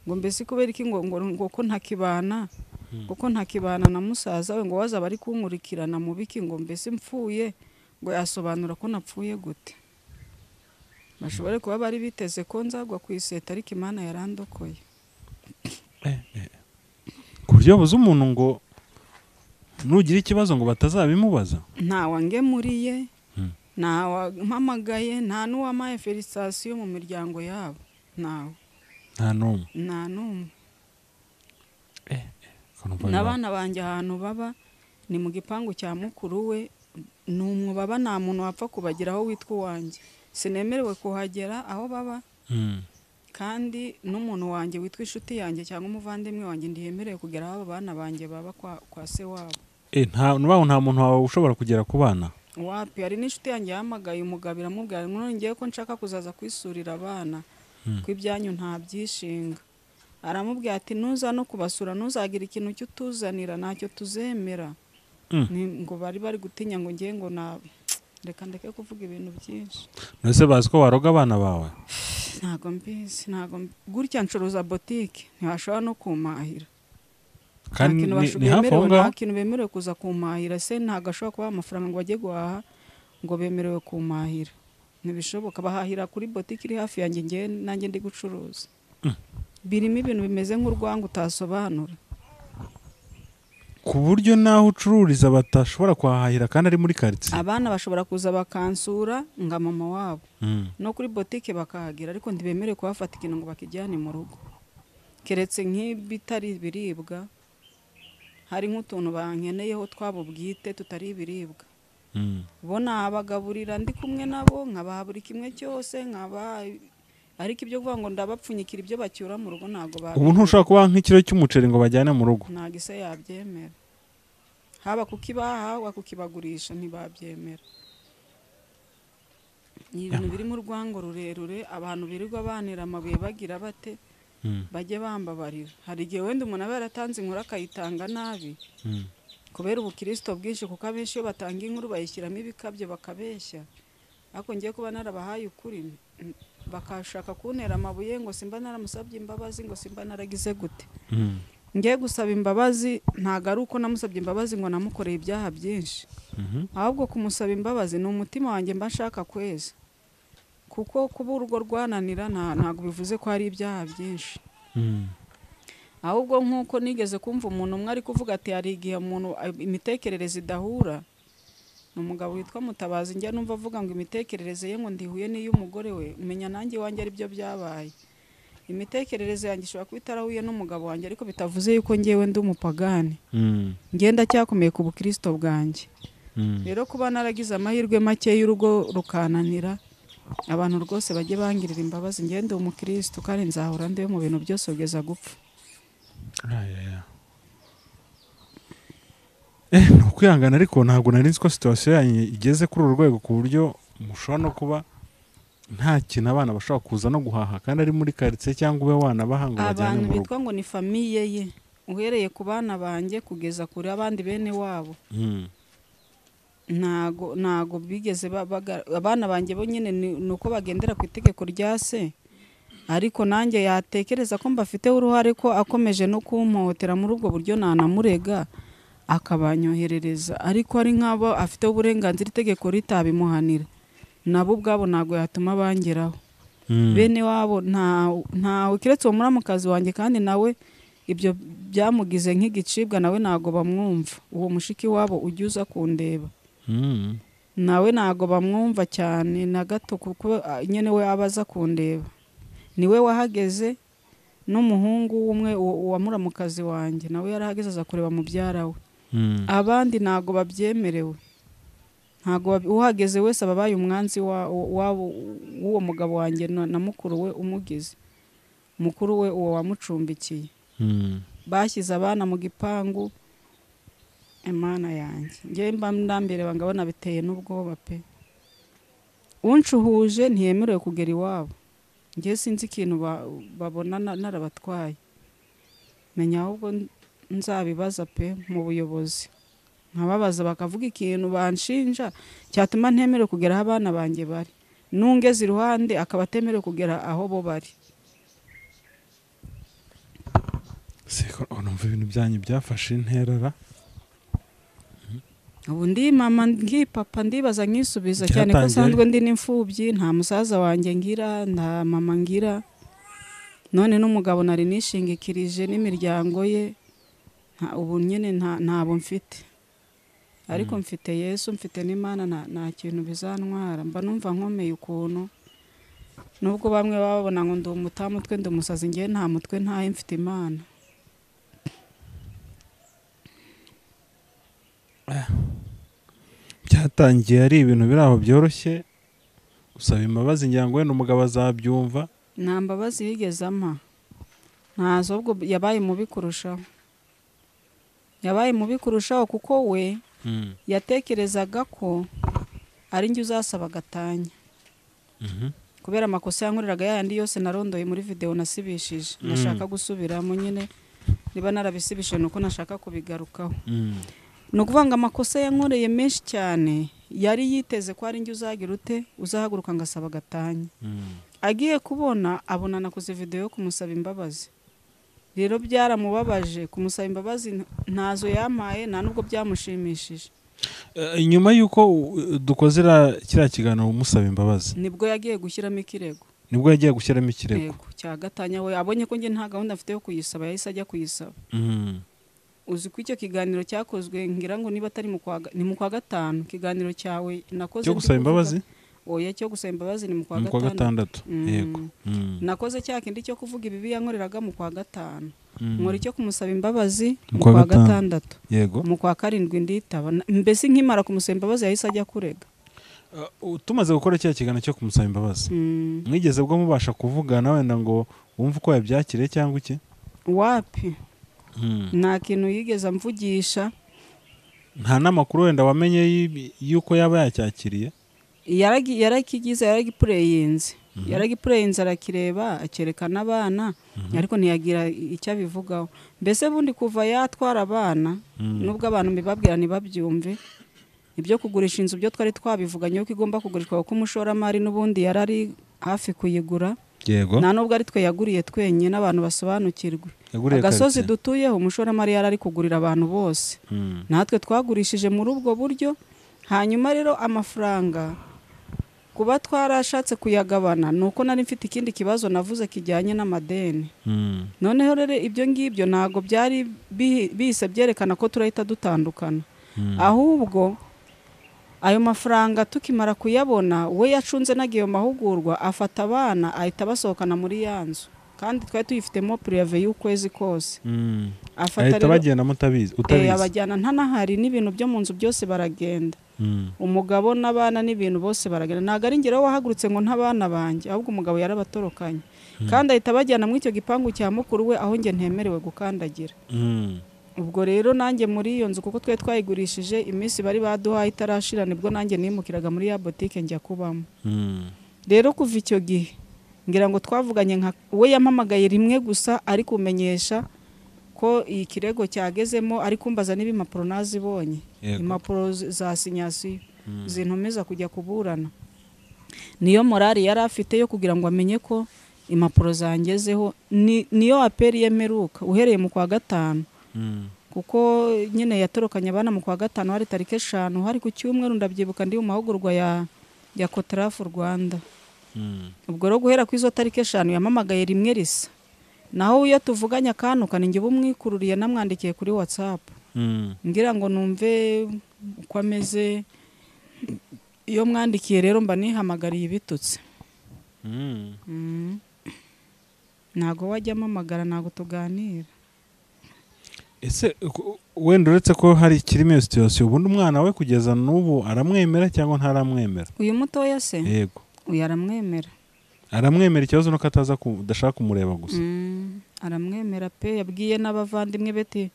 ngo mbese kubera iki ngo ngo ngo ko ntakibana ngo ko ntakibana na musaza we ngo wazaba ari kunkurikirana mu biki ngo mbese mpfuye ngo yasobanura ko napfuye gute bashobore kuba bari biteze ko nzagwa ku iseta ariko imana yarandokoye ku buryo buze umuntu ngo nugira ikibazo ngo batazabimubaza ntawangemuriye Mm. ntawampamagaye nta n'uwamaye felicitasiyo mu miryango yabo ntawe nta n'umwe nta n'umwe Ukumva n'abana banjye ahantu baba ni mu gipangu cya mukuru we ni umwubaba nta muntu wapfa kubageraho witwa uwanjye sinemerewe kuhagera aho baba biba- Mm. kandi n'umuntu wanjye witwa inshuti yanjye cyangwa umuvandimwe wanjye ntiyemerewe kugera aho abo bana banjye baba kwa, kwa se wabo Eh, nta n'ubaho nta muntu wawe ushobora kugera ku bana wapi hari n'inshuti yanjye yahamagaye umugabo iramubwira ngo none ngewe ko nshaka kuzaza kwisurira abana ko ibyanyu ntabyishinga aramubwira ati nuza no kubasura ntuzagira ikintu cyo utuzanira ntacyo tuzemera Mm. Ni- ngo bari bari gutinya ngo ngewe ngo na reka ndeke kuvuga ibintu byinshi mbese bazi ko waroga abana bawe ntago mbizi ntago mbi- gutya ncuruza botike ntibashobora no kumahira kandi nta kintu ni- basho- ni hafi aho bemerewe- ngaho nta kintu bemerewe kuza kumahira se ntabwo ashobora kubaha amafaranga ngo bajye guhaha ngo bemerewe kumahira ntibishoboka bahahira kuri botike iri hafi yanjye ngewe nanjye ndi gucuruza birimo ibintu bimeze nk'urwango utasobanura ku buryo n'aho ucururiza batashobora kuhahahira kandi ari muri karitsiye abana bashobora kuza bakansura nga mama wabo Mm. no kuri botike bakahagera ariko ntibemerewe kuhafata ikintu ngo bakijyane mu rugo keretse nk'ibitari ibiribwa hari nk'utuntu bankeneyeho twabo bwite tutari ibiribwa Mm. bo nabagaburira ndi kumwe nabo nkabaha buri kimwe cyose nkabaha ariko ibyo kuvuga ngo ndabapfunyikira ibyo bacyura mu rugo ntabwo ubu babi ntushobora kubaha nk'ikiro cy'umuceri ngo bajyane mu rugo ntabwo ise yabyemera haba kukibaha haba kukibagurisha ntibabyemera ni ibintu birimo urwango rurerure abantu birirwa banira amabuye bagira bate Mm. bajye bambabarira hari igihe wenda umuntu aba yaratanze inkuru akayitanga nabi Mm. kubera ubukirisito bwinshi kuko abenshi iyo batanga inkuru bayishyiramo ibikabyo bakabeshya ariko ngiye kuba narabahaye ukuri mm, bakashaka kuntera amabuye ngo simba naramusabye imbabazi ngo simba naragize gute Mm. ngiye gusaba imbabazi ntabwo ari uko namusabye imbabazi ngo namukoreye ibyaha byinshi Mhm. ahubwo kumusaba imbabazi ni umutima wanjye mba nshaka kweza kuko kuba urugo rwananira nta- ntabwo bivuze ko hari ibyaha byinshi Mm. ahubwo nk'uko nigeze kumva umuntu umwe ari kuvuga ati hari igihe umuntu imitekerereze idahura ni umugabo witwa mutabazi njya numva avuga ngo imitekerereze ye ngo ndihuye n'iy'umugore we umenya nanjye iwanjye ari byo byabaye imitekerereze yanjye ishobora kuba itarahuye n'umugabo wanjye ariko bitavuze yuko ngewe ndi umupagani Mm. ngenda cyakomeye ku bukirisito bwanjye Mm. rero kuba naragize amahirwe make y'urugo rukananira abantu rwose bajye bangirira imbabazi ngende umukristo kandi nzahora ndiwe mu bintu byose kugeza gupfa Aya, aya. Eh, ni ukwihangana ariko ntabwo nari nzi ko situwasiyo yanyu igeze kuri uru rwego ku buryo mushobora no kuba nta kintu abana bashobora kuza no guhaha kandi ari muri karitsiye cyangwa ube wanabaha ngo bajyane abantu mu rugo bitwa ngo ni famiye ye uhereye ku bana banjye kugeza kure abandi bene wabo Mm. ntago ntago bigeze ba- baga- abana banjye bo nyine ni ni uko bagendera ku itegeko rya se ariko nanjye yatekereza ko mbafiteho uruhare ko akomeje no kumpohotera muri ubwo buryo nanamurega akabanyoherereza ariko ari nk'abo afiteho uburenganzira itegeko ritabimuhanira nabo ubwabo ntabwo yatuma bangeraho Mm. bene wabo nta ntawe keretse uwo muramukazi wanjye kandi nawe ibyo byamugize nk'igicibwa nawe ntago bamwumva uwo mushiki wabo ujya uza kundeba Mm. nawe ntago bamwumva cyane na gato kuko ah, nyine we aba aza kundeba niwe wahageze n'umuhungu w'umwe uwo- uwa muramukazi wanjye nawe yarahageze aza kureba mubyara we Mm. abandi ntago babyemerewe ntago bab- uhageze wese aba abaye umwanzi wa- wa- w'uwo mugabo wanjye na na mukuru we umugize mukuru we uwo wamucumbikiye Mm. bashyize abana mu gipangu imana yanjye ngewe mba ndambireba ngabona biteye n'ubwoba pe uncuhuje ntiyemerewe kugera iwabo ngewe sinzi ikintu ba- babona na- narabatwaye menya ahubwo n- nzabibaza pe mu buyobozi nkababaza bakavuga ikintu banshinja cyatuma ntemerewe kugera aho abana banjye bari nungeze iruhande akaba atemerewe kugera aho bo bari Siko numva ibintu byanyu byafashe intera ra. ubu ndi mama ndi papa ndibaza nkisubiza cyane ko Cyatangiye. nsanzwe ndi n'imfubyi nta musaza wanjye ngira nta mama ngira none n'umugabo nari nishingikirije n'imiryango ye nta- ubu nyine nta- ntabo mfite ariko mfite yesu mfite n'imana nta- nta kintu bizantwara mba numva nkomeye ukuntu nubwo bamwe baba babona ngo ndi umutamutwe ndi umusazi ngewe nta mutwe ntahe mfite imana Byatangiye ari ibintu biri aho byoroshye usaba imbabazi ngira ngo wenda umugabo azabyumva nta mbabazi yigeze ampa ntazi ahubwo yabaye mubi kurushaho yabaye mubi kurushaho kuko we Mm. yatekerezaga ko ari njye uzasaba agatanya kubera amakosa yankoreraga yayandi yose narondoye muri videwo nasibishije nashaka gusubiramo nyine niba narabisibishije ni uko nashaka kubigarukaho ni ukuvuga ngo amakosa yankoreye menshi cyane yari yiteze ko ari njye uzagira ute uzahaguruka ngo asaba agatanya agiye kubona abona nakoze videwo yo kumusaba imbabazi rero byaramubabaje kumusaba imbabazi ntazo yampaye nta n'ubwo byamushimishije Eh, nyuma y'uko uh, dukoze iriya- kiriya kiganiro umusaba imbabazi nibwo yagiye gushyiramo ikirego nibwo yagiye gushyiramo ikirego Yego, cya gatanya we abonye ko njye nta gahunda mfite yo kuyisaba yahise ajya kuyisaba Mm. uzi ko icyo kiganiro cyakozwe ngira ngo niba atari mu kwa ga- ni mu kwa gatanu ikiganiro cyawe nakoze cyo ndi gusaba kuvuga- imbabazi oya cyo gusaba imbabazi ni mu kwa ni kwa gatandatu gatandatu Mm. yego Mm. nakoze cya kindi cyo kuvuga ibibi yankoreraga mu kwa gatanu Mm. nkora icyo kumusaba imbabazi Mu mu kwa kwa gatanu. gatandatu yego mu kwa karindwi nditaba Na- mbese nkimara kumusaba imbabazi yahise ajya kurega Uh, tumaze gukora kiriya kiganiro cyo kumusaba imbabazi Mm, mwigeze bwo mubasha kuvugana wenda ngo wumve uko yabyakiriye cyangwa iki wapi nta kintu yigeze amvugisha nta n'amakuru wenda wamenye y'ibi- y'uko yaba yacyakiriye yaragi- yarakigize yaragipureyinze yaragipureyinze arakireba akerekana abana ariko ntiyagira icyo abivugaho mbese bundi kuva yatwara abana nubwo abantu mbibabwira ntibabyumve ibyo kugurisha inzu byo twari twabivuganye yuko igomba kugurishwa kuko umushoramari n'ubundi yari ari hafi kuyigura yego nta nubwo ari twe yaguriye twenyine n'abantu basobanukirwe Yaguriye agasozi quartier. dutuyeho umushoramari yari ari kugurira abantu bose Mm. natwe twagurishije muri ubwo buryo hanyuma rero amafaranga kuba twarashatse kuyagabana ni uko nari mfite ikindi kibazo navuze kijyanye n'amadeni Mm. noneho rero ibyo ngibyo ntabwo byari bihi- bihise byerekana ko turahita dutandukana ahubwo ayo mafaranga tukimara kuyabona we yacunze n'agiye mu mahugurwa afata abana ahita abasohokana muri ya nzu kandi twari tuyifitemo pureve y'ukwezi kose Mm. afata ahita rero bagenda mutabizi Eh, utabizi abajyana ntanahari n'ibintu byo mu nzu byose baragenda Mm. umugabo n'abana n'ibintu bose baragenda ntabwo ari ngeraho wahagurutse ngo ntabana banjye ahubwo umugabo yarabatorokanye kandi ahita abajyana muri icyo gipangu cya mukuru we aho njye ntemerewe gukandagira Mm. ubwo rero nanjye muri iyo nzu kuko twari twayigurishije iminsi bari baduhaye itarashira nibwo nanjye nimukiraga muri ya botike njya kubamo Mm. rero kuva icyo gihe ngira ngo twavuganye nka we yampamagaye rimwe gusa ari kumenyesha ko iyi kirego cyagezemo ari kumbaza niba impapuro nazibonye Yego. impapuro z- za sinyasiyo zintumiza kujya kuburana niyo morali yari afite yo kugira ngo amenye ko impapuro zangezeho ni niyo aperi yemeruka uhereye mu kwa gatanu Mm. kuko nyine yatorokanye abana mu kwa gatanu hari tariki eshanu hari ku cyumweru ndabyibuka ndi mu mahugurwa ya ya kotarafu rwanda Mm. ubwo rero guhera ku izo tariki eshanu yamamagaye rimwe risa naho iyo tuvuganye akantu kanenge uba umwikururiye namwandikiye kuri watsapu Mm. ngira ngo numve uko ameze iyo mwandikiye rero mba nihamagariye ibitutse Mm. Mm. ntago wajya amamagara ntago tuganira ese ku- wenda uretse ko hari kirimo iyo situwasiyo ubundi umwana we kugeza n'ubu aramwemera cyangwa ntaramwemera uyu mutoya se yego uyu aramwemera aramwemera ikibazo nuko ataza kudashaka kumureba gusa Mm, aramwemera pe yabwiye n'abavandimwe beti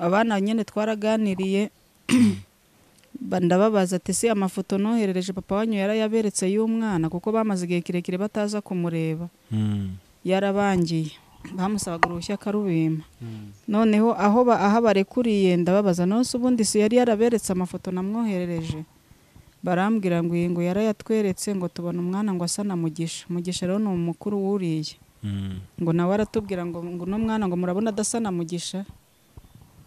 abana nyine twaraganiriye ba- ndababaza ati se amafoto noherereje papa wanyu yarayaberetse y'umwana kuko bamaze igihe kirekire bataza kumureba Mm. yarabangiye bamusabaga uruhushya akarubima noneho aho ba- aho barekuriye ndababaza nonse ubundi si yari yaraberetse amafoto namwoherereje barambwira ngo iyi ngo yarayatweretse ngo tubona umwana ngo asa na mugisha mugisha rero ni umukuru wuriye Mm. ngo nawe aratubwira ngo ngo uno mwana ngo murabona adasa na mugisha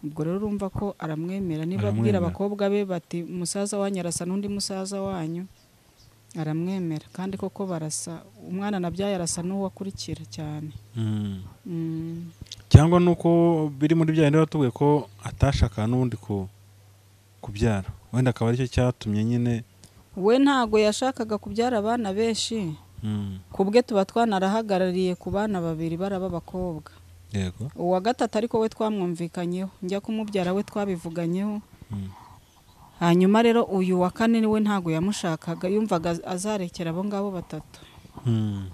ubwo rero urumva ko aramwemera niba abwira Aramwemera. abakobwa be bati umusaza wanyu arasa n'undi musaza wanyu aramwemera kandi koko barasa umwana nabyaye arasa n'uwo akurikira cyane Mm. Mm. cyangwa nuko biri muri bya bindi batubwiye ko atashakaga n'ubundi ku kubyara wenda akaba aricyo cyatumye nyine we ntago yashakaga kubyara abana benshi Mm. ku bwe tuba twanarahagarariye ku bana babiri baraba abakobwa yego uwa gatatu ariko we twamwumvikanyeho njya kumubyara we twabivuganyeho Mm. hanyuma rero uyu wa kane we ntabwo yamushakaga yumvaga azarekera abo ngabo batatu Mm.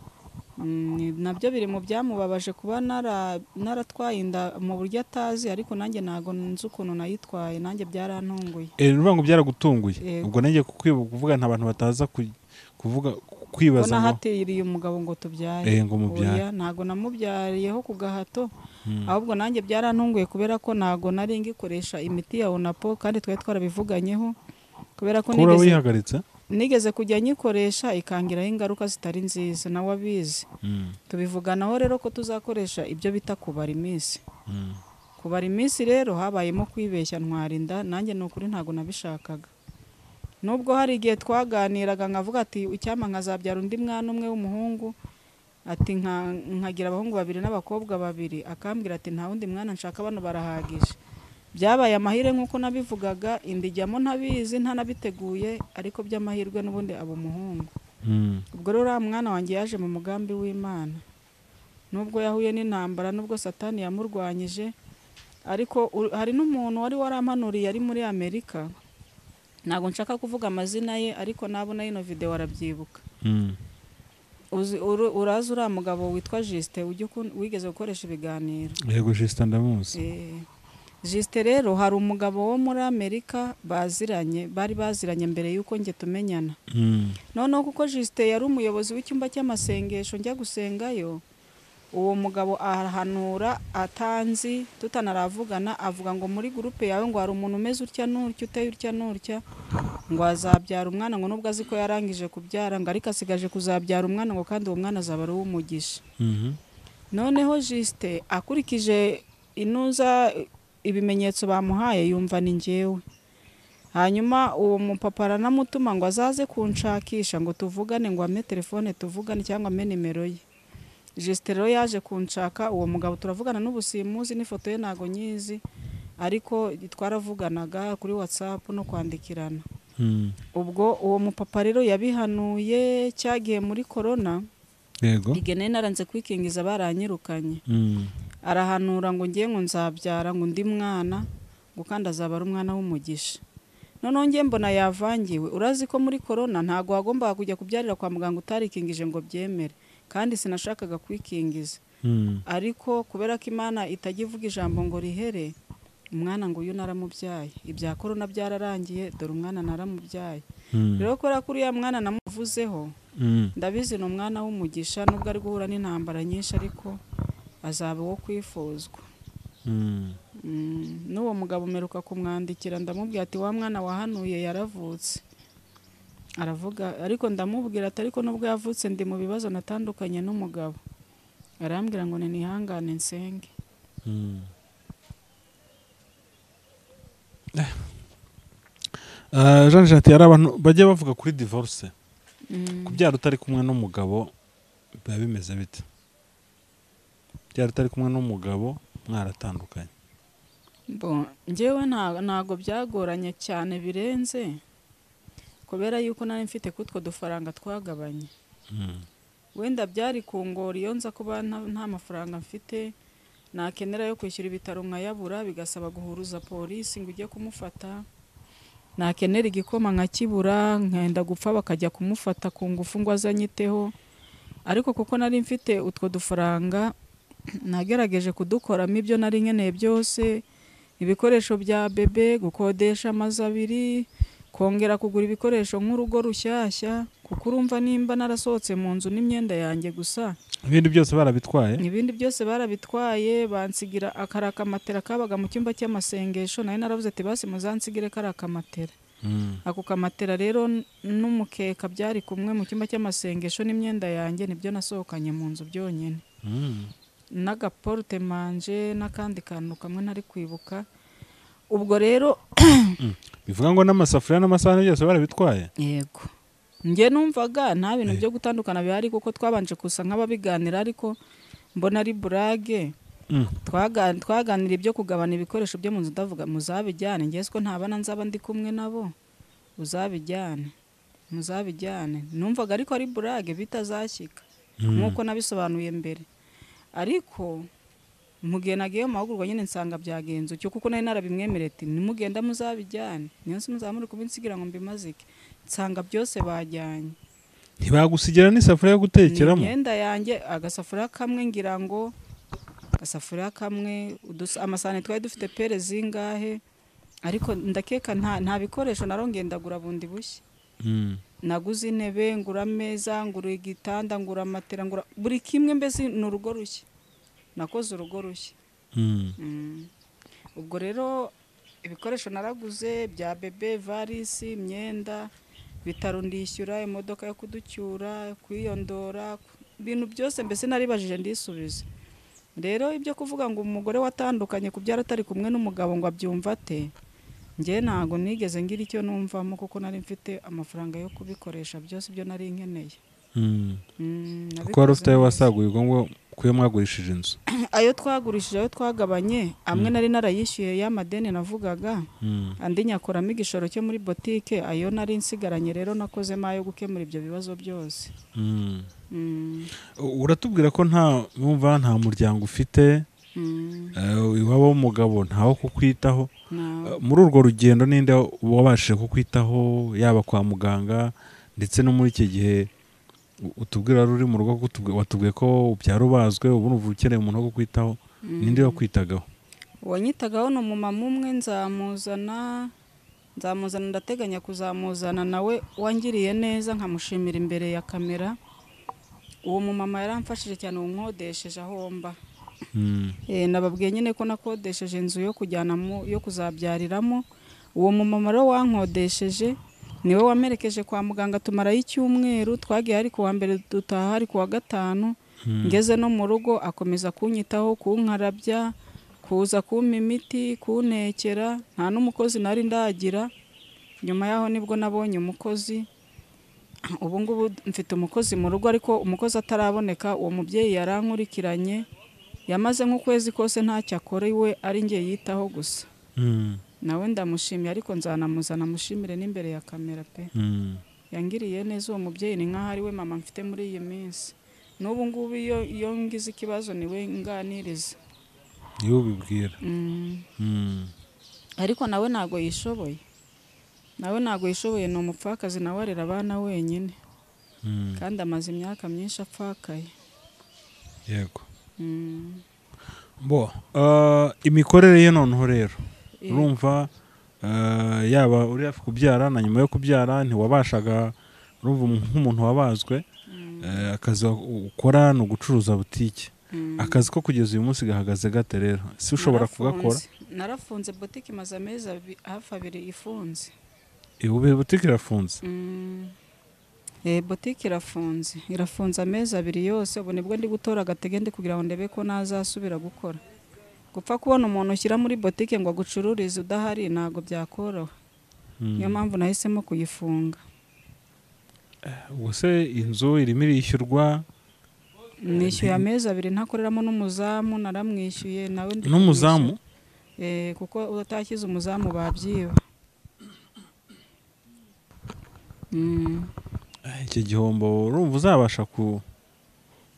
Mm, nabyo biri mu byamubabaje kuba nara- naratwaye inda mu buryo atazi ariko nanjye ntabwo nzi ukuntu nayitwaye nanjye byarantunguye Eh, urumva ngo byaragutunguye Yego. ubwo nanjye kukwibu- kuvuga nta bantu bataza ku- kuvuga ko kwibaza ngo nahatiriye umugabo ngo tubyare Eh, ngo mubyare. Oya, ntabwo namubyariyeho ku gahato ahubwo nanjye byarantunguye kubera ko ntabwo nari ngikoresha imiti ya onapo kandi twari twarabivuganyeho kubera ko kuba nigeze, wihagaritse nigeze kujya nyikoresha ikangiraho ingaruka zitari nziza nawe abizi Mm, tubivuganaho rero ko tuzakoresha ibyo bita kubara iminsi mm. kubara iminsi rero habayemo kwibeshya ntwarinda nanjye ni ukuri ntabwo nabishakaga nubwo hari igihe twaganiraga nkavuga ati icyampa nkazabyara undi mwana umwe w'umuhungu ati nka- nkagira abahungu babiri n'abakobwa babiri akambwira ati nta wundi mwana nshaka bano barahagije byabaye amahire nk'uko nabivugaga inda ijyamo ntabizi ntanabiteguye ariko by'amahirwe n'ubundi aba umuhungu Mm. ubwo rero uriya mwana wanjye yaje mu mugambi w'imana nubwo yahuye n'intambara nubwo satani yamurwanyije ariko u- hari n'umuntu wari warampanuriye ari muri amerika ntabwo nshaka kuvuga amazina ye ariko nabona ino video arabyibuka Mm. Uzi- uru- urazi uriya mugabo witwa jisite wigeze gukoresha ibiganiro yego jisita ndamuzi Eh, jisite rero hari umugabo wo muri amerika baziranye bari baziranye mbere y'uko njye tumenyana Mm, noneho kuko jisite yari umuyobozi w'icyumba cy'amasengesho njya gusengayo uwo mugabo arahanura atanzi tutanaravugana avuga ngo muri gurupe yawe ngo hari umuntu umeze utya n'utya uteye utya n'utya ngo azabyara umwana ngo nubwo azi ko yarangije kubyara ngo ariko asigaje kuzabyara umwana ngo kandi uwo mwana azaba ari uw'umugisha mhm. noneho jisite akurikije inuza ibimenyetso bamuhaye yumva ni njyewe hanyuma uwo mupapa aranamutuma ngo azaze kunshakisha ngo tuvugane ngo ampe telefone tuvugane cyangwa ampe nimero ye jisite rero yaje kunshaka uwo mugabo turavugana n'ubu simuzi n'ifoto ye ntago nyizi ariko twaravuganaga kuri watsapu no kwandikirana Mm. ubwo uwo mupapa rero yabihanuye cyagiye muri korona yego igene naranze kwikingiza baranyirukanye Mm, arahanura ngo ngiye ngo nzabyara ngo undi mwana ngo kandi azaba ari umwana w'umugisha noneho ngiye mbona yavangiwe urazi ko muri korona ntabwo wagombaga kujya kubyarira kwa muganga utarikingije ngo byemere kandi sinashakaga kwikingiza mm. ariko kubera ko imana itajya ivuga ijambo ngo rihere umwana ngo uyu naramubyaye ibya korona byararangiye dore umwana naramubyaye Mm, rero kubera ko uriya mwana namuvuzeho mm. ndabizi ni umwana w'umugisha nubwo ari guhura n'intambara nyinshi ariko azaba uwo kwifuzwa Mm. Mm, n'uwo mugabo meruka kumwandikira ndamubwira ati wa mwana wahanuye yaravutse aravuga ariko ndamubwira ati ariko nubwo yavutse ndi mu bibazo natandukanye n'umugabo arambwira ngo ni nihangane nsenge Mm. Eh. Ah, Jean Jati hari abantu bajya bavuga kuri divorce Mm, kubyara utari kumwe n'umugabo biba bimeze bite kubyara utari kumwe n'umugabo mwaratandukanye bo njyewe nta- ntago byagoranye cyane birenze kubera yuko nari mfite kutwo dufaranga twagabanye Mm, wenda byari kungora iyo nza kuba nta- nta mafaranga mfite nakenera yo kwishyura ibitaro nkayabura bigasaba guhuruza polisi ngo ujye kumufata nakenera igikoma nkakibura nkenda gupfa bakajya kumufata ku ngufu ngo azanyiteho ariko kuko nari mfite utwo dufaranga nagerageje kudukoramo ibyo nari nkeneye byose ibikoresho bya bebe gukodesha amazu abiri kongera kugura ibikoresho nk'urugo rushyashya kuko urumva nimba narasohotse mu nzu n'imyenda yanjye gusa ibindi byose barabitwaye ibindi byose barabitwaye bansigira akari akamatera kabaga mu cyumba cy'amasengesho nayo naravuze ati basi muzansigire kari akamatera Mm, ako kamatera rero n- n'umukeka byari kumwe mu cyumba cy'amasengesho n'imyenda yanjye nibyo nasohokanye mu nzu byonyine mm, n'agaporute manje n'akandi kantu kamwe ntari kwibuka ubwo rero bivuga ngo n'amasafuriya n'amasahani byose barabitwaye yego njye numvaga nta bintu byo gutandukana bihari kuko twabanje gusa nk'ababiganira ariko mbona ari burage Mm, Twaga- twaganira ibyo kugabana ibikoresho byo mu nzu ndavuga muzabijyane ngewe siko ntabana nzaba ndi kumwe nabo uzabijyane muzabijyane numvaga ariko ari burage bitazashyika mm, nk'uko nabisobanuye mbere ariko mu gihe nagiye mu mahugurwa nyine nsanga byagenze icyo kuko nari narabimwemereye ati nimugenda muzabijyane niyo nsi muzaba muri kubinsigira ngo mbimazike nsanga byose bajyanye ntibagusigira n'isafuriya yo gutekeramo imyenda yanjye agasafuriya kamwe ngira ngo agasafuriya kamwe udus- amasahani twari dufite pere zingahe ariko ndakeka nta nta bikoresho narongeye ndagura bundi bushya Mm. naguze intebe ngura ameza ngura igitanda ngura matera ngura buri kimwe mbese ni urugo rushya nakoze urugo rushya Mm. Mm. ubwo rero ibikoresho naraguze bya bebe varisi imyenda bitaro ndishyura imodoka yo kuducyura kwiyondora ibintu byose mbese naribajije ndisubize rero ibyo kuvuga ngo umugore watandukanye kubyara atari kumwe n'umugabo ngo abyumve ate njye ntabwo nigeze ngira icyo numvamo kuko nari mfite amafaranga yo kubikoresha byose ibyo nari nkeneye Mm. Mm, kuko nabikoze wari ufite ayo neza. wasaguye ubwo ngo kuyo mwagurishije inzu ayo twagurishije ayo twagabanye amwe nari narayishyuye y'amadeni navugaga Mm. andi nyakoramo igishoro cyo muri botike ayo nari nsigaranye rero nakozemo ayo gukemura ibyo bibazo byose Mm. Mm, U- uratubwira ko nta numva nta muryango ufite mm, eh, iwabo w'umugabo ntawo kukwitaho na- Eh, muri urwo rugendo ninde wabashije kukwitaho yaba kwa muganga ndetse no muri iki gihe u- utubwira wari uri mu rugo ko utubwi- watubwiye ko ubyara ubazwe ubu uva ukeneye umuntu wo kukwitaho ninde wakwitagaho uwanyitagaho ni umumama umwe nzamuzana nzamuzana ndateganya kuzamuzana nawe wangiriye neza nkamushimira imbere ya kamera uwo mumama yaramfashije cyane umwodesheje aho mba Mm. Eh, nababwiye nyine ko nakodesheje inzu yo kujyanamo yo kuzabyariramo uwo mumama rero wankodesheje niwe wamerekeje kwa muganga tumarayo icyumweru twagiye ari ku wa mbere dutaha ari ku wa gatanu ngeze no mu rugo akomeza kunyitaho kunkarabya kuza kumpa imiti kuntekera nta n'umukozi nari ndagira nyuma yaho nibwo nabonye umukozi ubu ngubu mfite umukozi mu rugo ariko umukozi ataraboneka uwo mubyeyi yarankurikiranye yamaze nk'ukwezi kose ntacyo akorewe ari njye yitaho gusa Mm. nawe ndamushimiye ariko nzanamuzana amushimire n'imbere ya kamera pe Mm. yangiriye neza uwo mubyeyi ni nk'aho ari we mama mfite muri iyi minsi n'ubu ngubu iyo iyo ngize ikibazo ni we nganiriza niwe ubibwira Mm. Mm. ariko nawe ntabwo yishoboye nawe ntabwo yishoboye ni umupfakazi nawe arera abana wenyine Mm. kandi amaze imyaka myinshi apfakaye yego Mm. bo eh, imikorere ye noneho rero Eh. urumva eh, yaba uri hafi kubyara na nyuma yo kubyara ntiwabashaga urumva umu- nk'umuntu wabazwe eh, akazi wa- ukora ni ugucuruza butike Mm. akazi ko kugeza uyu munsi gahagaze gate rero si ushobora kugakora Narafunze- narafunze botike imaze amezi abi- hafi abiri ifunze Eh, ubu butike irafunze Mm. Eh, botike irafunze irafunze amezi abiri yose ubu nibwo ndi gutora agatege ndi kugira ngo ndebe ko nazasubira gukora gupfa kubona umuntu ushyira muri botike ngo agucururize udahari ntabwo byakoroha Mm. niyo mpamvu nahisemo kuyifunga ubwo se inzu irimo irishyurwa nishyuye amezi abiri ntakoreramo n'umuzamu naramwishyuye nawe ndi n'umuzamu kumwishyura. Eh, kuko utashyize umuzamu babyiba Mm. Eh, icyo gihombo urumva uzabasha ku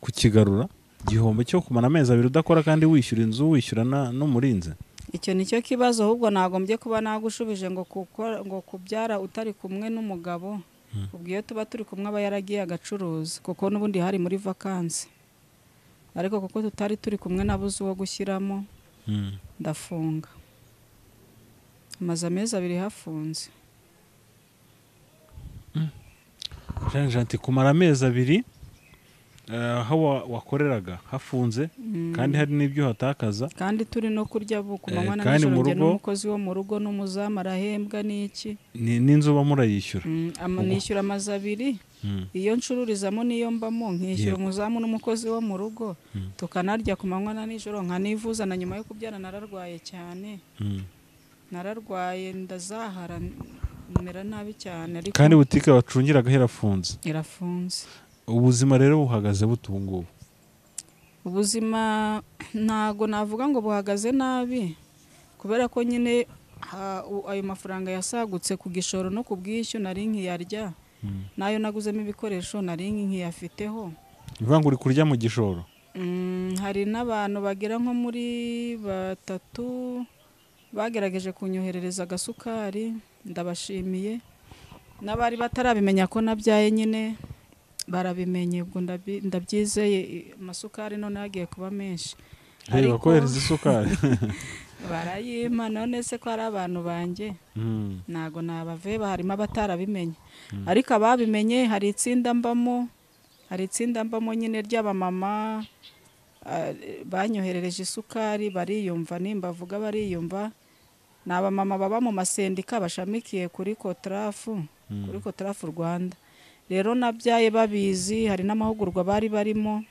kukigarura igihombo cyo kumara amezi abiri udakora kandi wishyura inzu wishyura na- n'umurinzi icyo ni cyo kibazo ahubwo nagombye kuba nagushubije ngo kuko- ngo kubyara utari kumwe n'umugabo ubwo iyo tuba turi kumwe aba yaragiye agacuruza kuko n'ubundi hari muri vakansi ariko kuko tutari turi kumwe nabuze uwo gushyiramo Mm. ndafunga amaze amezi abiri hafunze jean jean ati kumara amezi abiri eh, aho wa- wakoreraga hafunze kandi hari n'ibyo hatakaza kandi turi no kurya bu- ku Eh, manywa na kandi mu nijoro njye rugo- n'umukozi wo mu rugo n'umuzamu arahembwa n'iki ni- n'inzu uba murayishyura Mm, ama- nishyura amazu abiri Mm. iyo ncururizamo n'iyo mbamo nkishyura Yego. umuzamu n'umukozi wo mu rugo tukanarya ku manywa na nijoro nkanivuza na nyuma yo kubyara nararwaye cyane Mm. nararwaye ndazahara mera nabi cyane ariko kandi butike wacungiraga irafunze irafunze ubuzima rero buhagaze bute ubu ngubu ubuzima ntago navuga ngo buhagaze nabi kubera ko nyine ha- u- ayo mafaranga yasagutse ku gishoro no ku bwishyu nari nkiyarya n'ayo naguzemo ibikoresho nari nkiyafiteho ni ukuvuga ngo uri kurya mu gishoro Mm, hari n'abantu bagera nko muri batatu bagerageje kunyoherereza agasukari ndabashimiye n'abari batarabimenya ko nabyaye nyine barabimenye ubwo ndabi- ndabyizeye i- amasukari none yagiye kuba menshi reba Ariko- kohereza isukari barayimpa none se ko ari abantu banjye Mm, ntago nabaveba harimo abatarabimenye ariko ababimenye hari itsinda mbamo hari itsinda mbamo nyine ry'abamama ah, banyoherereje isukari bariyumva nimba avuga bariyumva ni abamama baba mu masendika bashamikiye kuri kotarafu kuri kotarafu rwanda rero nabyaye babizi hari n'amahugurwa bari barimo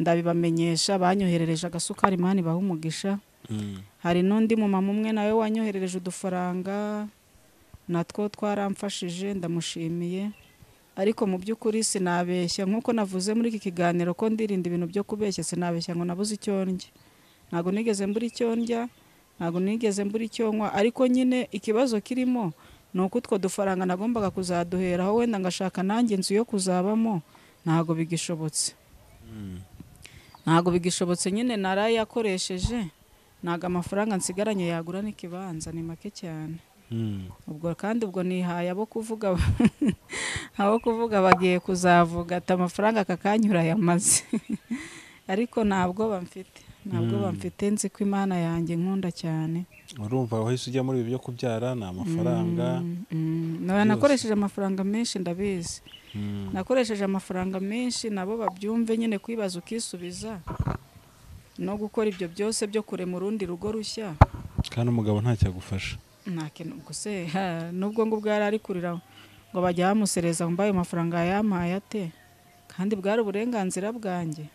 ndabibamenyesha banyoherereje agasukari mani baha umugisha mm. hari n'undi mumama umwe nawe wanyoherereje udufaranga natwo twaramfashije ndamushimiye ariko mu by'ukuri sinabeshya nk'uko navuze muri iki kiganiro ko ndirinda ibintu byo kubeshya sinabeshya ngo nabuze icyo ndya ntabwo nigeze mbura icyo ndya ntabwo nigeze mbura icyo nywa ariko nyine ikibazo kirimo ni uko utwo dufaranga nagombaga kuzaduheraho wenda ngashaka nanjye inzu yo kuzabamo ntabwo bigishobotse ntabwo bigishobotse nyine narayakoresheje ntabwo amafaranga nsigaranye yagura n'ikibanza ni make cyane Mm. ubwo kandi ubwo nihaye abo kuvuga abo kuvuga bagiye kuzavuga ati amafaranga aka kanyura yamaze ariko ntabwo bamfite ntabwo bamfite nzi ko imana yanjye nkunda cyane urumva wahise ujya muri ibi byo kubyara ni amafaranga Mm, na- nakoresheje amafaranga menshi ndabizi Mm. nakoresheje amafaranga menshi nabo babyumve nyine kwibaza ukisubiza no gukora ibyo byose byo kurema urundi rugo rushya kandi umugabo ntacyo agufasha nta kintu gusa ha, nubwo ngo ubwo yari ari kurira ngo bajya bamusereza mbaye amafaranga yampaye ate kandi bwari uburenganzira bwanjye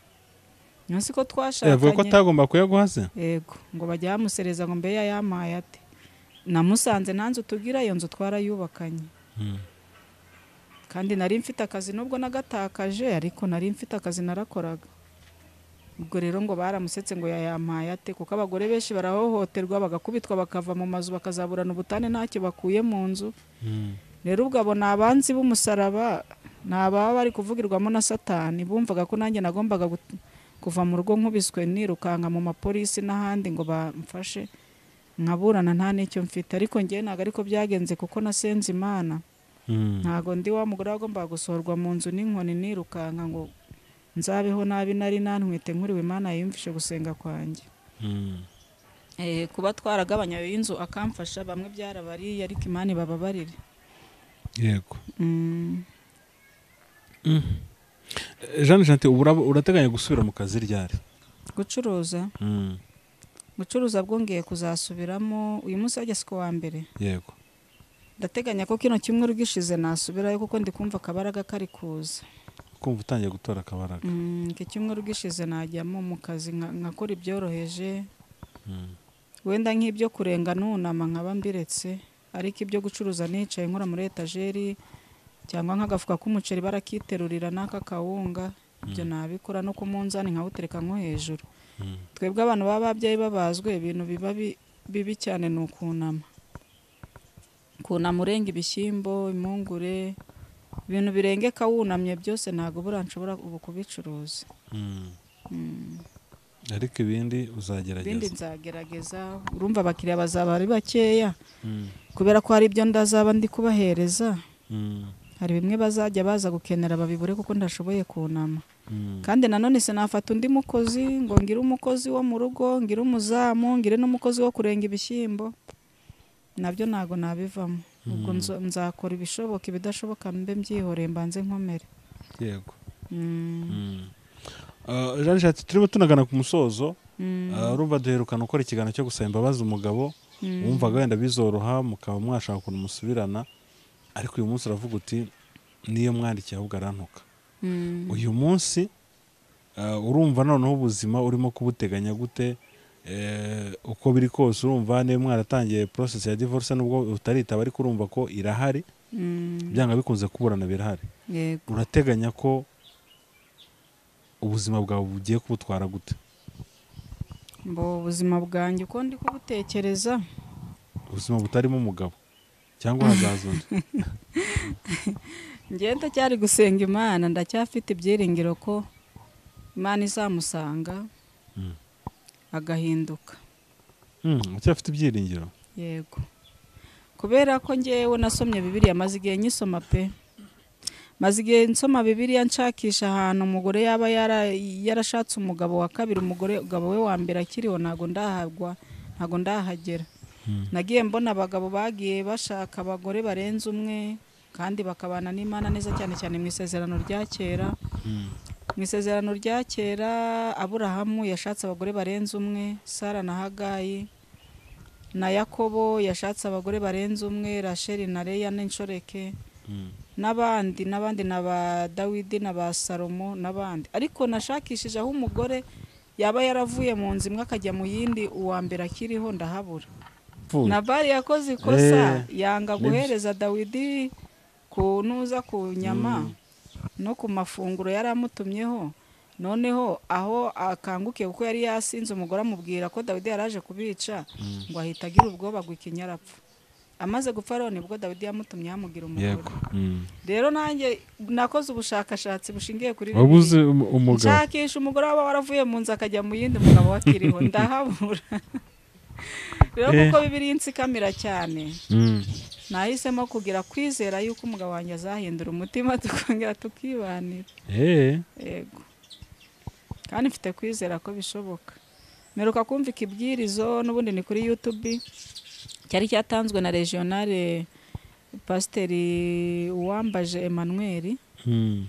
munsi ko yavuga ko twashakanye atagomba kuyaguha se yego ngo bajya bamusereza ngo mbe yayampaye ate namusanze nta nzu tugira iyo nzu twarayubakanye Mm. kandi nari mfite akazi nubwo nagatakaje ariko nari mfite akazi narakoraga ubwo rero ngo baramusetse ngo yayampaye ate kuko abagore benshi barahohoterwa bagakubitwa bakava mu mazu bakazaburana ubutane ntacyo bakuye mu nzu Mm. rero ubwo abo ni abanzi b'umusaraba ni ababa bari kuvugirwamo na satani bumvaga ko nanjye nagombaga gut- kuva mu rugo nkubiswe nirukanka mu mapolisi n'ahandi ngo bamfashe nkaburana nta n'icyo mfite ariko ngewe ntabwo ariko byagenze kuko nasenze imana Mm. ntabwo ndi wa mugore wagombaga gusohorwa mu nzu n'inkoni nirukanka ngo nzabeho nabi nari nantwite nkuriwe imana yiyumvishe gusenga kwanjye Mm. Eh, kuba twaragabanya ayo y'inzu akamfasha bamwe byarabariye ariko imana ibababarire yego Mm, Eh, jean jean ati, "Ubura- urateganya gusubira mu kazi ryari gucuruza Mm. gucuruza bwongeye kuzasubiramo uyu munsi wajya siko wa mbere yego ndateganya ko kino cyumweru gishize nasubirayo kuko ndi kumva akabaraga kari kuza kumva utangiye gutora akabaraga Mm, iki cyumweru gishize najyamo mu kazi nka- nkakora ibyoroheje Mm. wenda nk'ibyo kurenga nunama nkaba mbiretse ariko ibyo gucuruza nicaye nkora muri etajeri cyangwa nk'agafuka k'umuceri barakiterurira n'aka kawunga ibyo nabikora no ku munzani nkawutereka nko hejuru Mm. twebwe abantu baba babyeyi babazwe ibintu biba bi- bibi cyane ni ukunama kunama urenga ibishyimbo impungure ibintu birengeka wunamye byose ntabwo buriya nshobora ubu kubicuruza Mm. ariko ibindi ibindi uzagerageza nzagerageza urumva abakiriya bazaba ari bakeya Mm. kubera ko hari ibyo ndazaba ndi kubahereza Mm. hari bimwe bazajya baza gukenera babibure kuko ndashoboye kunama Mm. kandi nanone sinafata undi mukozi ngo ngire umukozi wo mu rugo ngire umuzamu ngire n'umukozi wo kurenga ibishyimbo nabyo ntabwo nabivamo ubwo nzo- nzakora ibishoboka ibidashoboka mbe mbyihoreye mbanze nkomere yego Mm, Ah, jean jean ati, turimo tunagana ku musozo mm, Ah, urumva duherukana ukora ikiganiro cyo gusaba imbabazi umugabo wumvaga wenda bizoroha mukaba mwashaka ukuntu musubirana ariko uyu munsi uravuga uti niyo mwandikiye ahubwo arantuka mm. uyu munsi ah, urumva noneho ubuzima urimo kubuteganya gute Eh, uko biri kose urumva niyo mwaratangiye process ya divorce nubwo utaritaba ariko urumva ko irahari Mm, byanga bikunze kuburana birahari yego urateganya ko ubuzima bwawe bugiye kubutwara gute mbo ubuzima bwanjye uko ndi kubutekereza ubuzima butarimo umugabo cyangwa hazaza undi njyewe ndacyari gusenga imana ndacyafite ibyiringiro ko imana izamusanga Mm. agahinduka Mm, ucyafite ibyiringiro yego kubera ko ngewe nasomye bibiriya maze igihe nyisoma pe maze igihe nsoma bibiriya nshakisha ahantu umugore yaba yara- yarashatse umugabo wa kabiri umugore umugabo we wa mbere akiriho ntabwo ndahagwa ntabwo ndahagera nagiye mbona abagabo bagiye bashaka abagore barenze umwe kandi bakabana n'imana neza cyane cyane mu isezerano rya kera mu isezerano rya kera aburahamu yashatse abagore barenze umwe sara na hagayi na yakobo yashatse abagore barenze umwe rasheli na leya n'inshoreke n'abandi n'abandi na ba dawidi na ba salomo n'abandi ariko nashakishije aho umugore yaba yaravuye mu nzu imwe akajya mu yindi uwa mbere akiriho ndahabura Pfu, nabari yakoze ikosa Eh, yanga nibyo. guhereza dawidi ku nuza ku nyama no ku mafunguro yari amutumyeho noneho aho akangukiye kuko yari yasinze umugore amubwira ko dawidi yari aje kubica ngo ahita agira ubwoba ngo ikinya arapfa amaze gupfa rero nibwo dawidi yamutumye yamugira umugore yego Mm. rero nanjye nakoze ubushakashatsi bushingiye kuri waba uzi Bibiliya. um- umugabo nshakisha umugore waba waravuye mu nzu akajya mu yindi mugabo wakiriho ndahabura rero Eh. kuko bibiri insikamira cyane Mm. nahisemo kugira kwizera yuko umugabo wanjye azahindura umutima tukongera tukibanira Eh, yego kandi mfite kwizera ko bishoboka mperuka kumvika ibwirizo n'ubundi ni kuri yutubi cyari cyatanzwe na regionale pasiteri uwambaje emmanuel mm.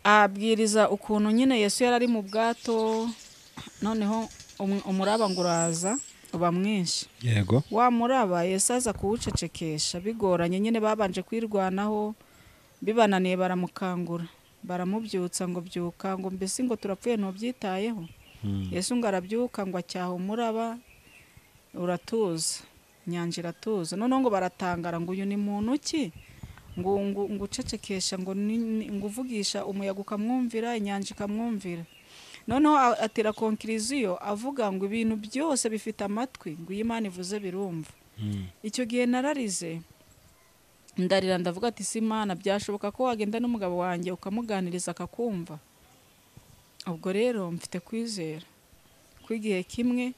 abwiriza ukuntu nyine yesu yari ari mu bwato noneho umu- umuraba ngo uraza uba mwinshi yego wa muraba yesu aza kuwucecekesha bigoranye nyine babanje kwirwanaho bibananiye baramukangura baramubyutsa ngo byuka ngo mbese ngo turapfuye ntubyitayeho Mm. yesu ngo arabyuka ngo acyaha umuraba uratuza inyanja iratuza noneho ngo baratangara ngo uyu ni muntu ki ngo ngo ngo ucecekesha ngo ni- ni- ngo uvugisha umuyaga ukamwumvira inyanja ikamwumvira noneho a- atera konkiriziyo avuga ngo ibintu byose bifite amatwi ngo iyo imana ivuze birumva Mm. icyo gihe nararize ndarira ndavuga ati si imana byashoboka ko wagenda n'umugabo wanjye ukamuganiriza akakumva ubwo rero mfite kwizera ko igihe kimwe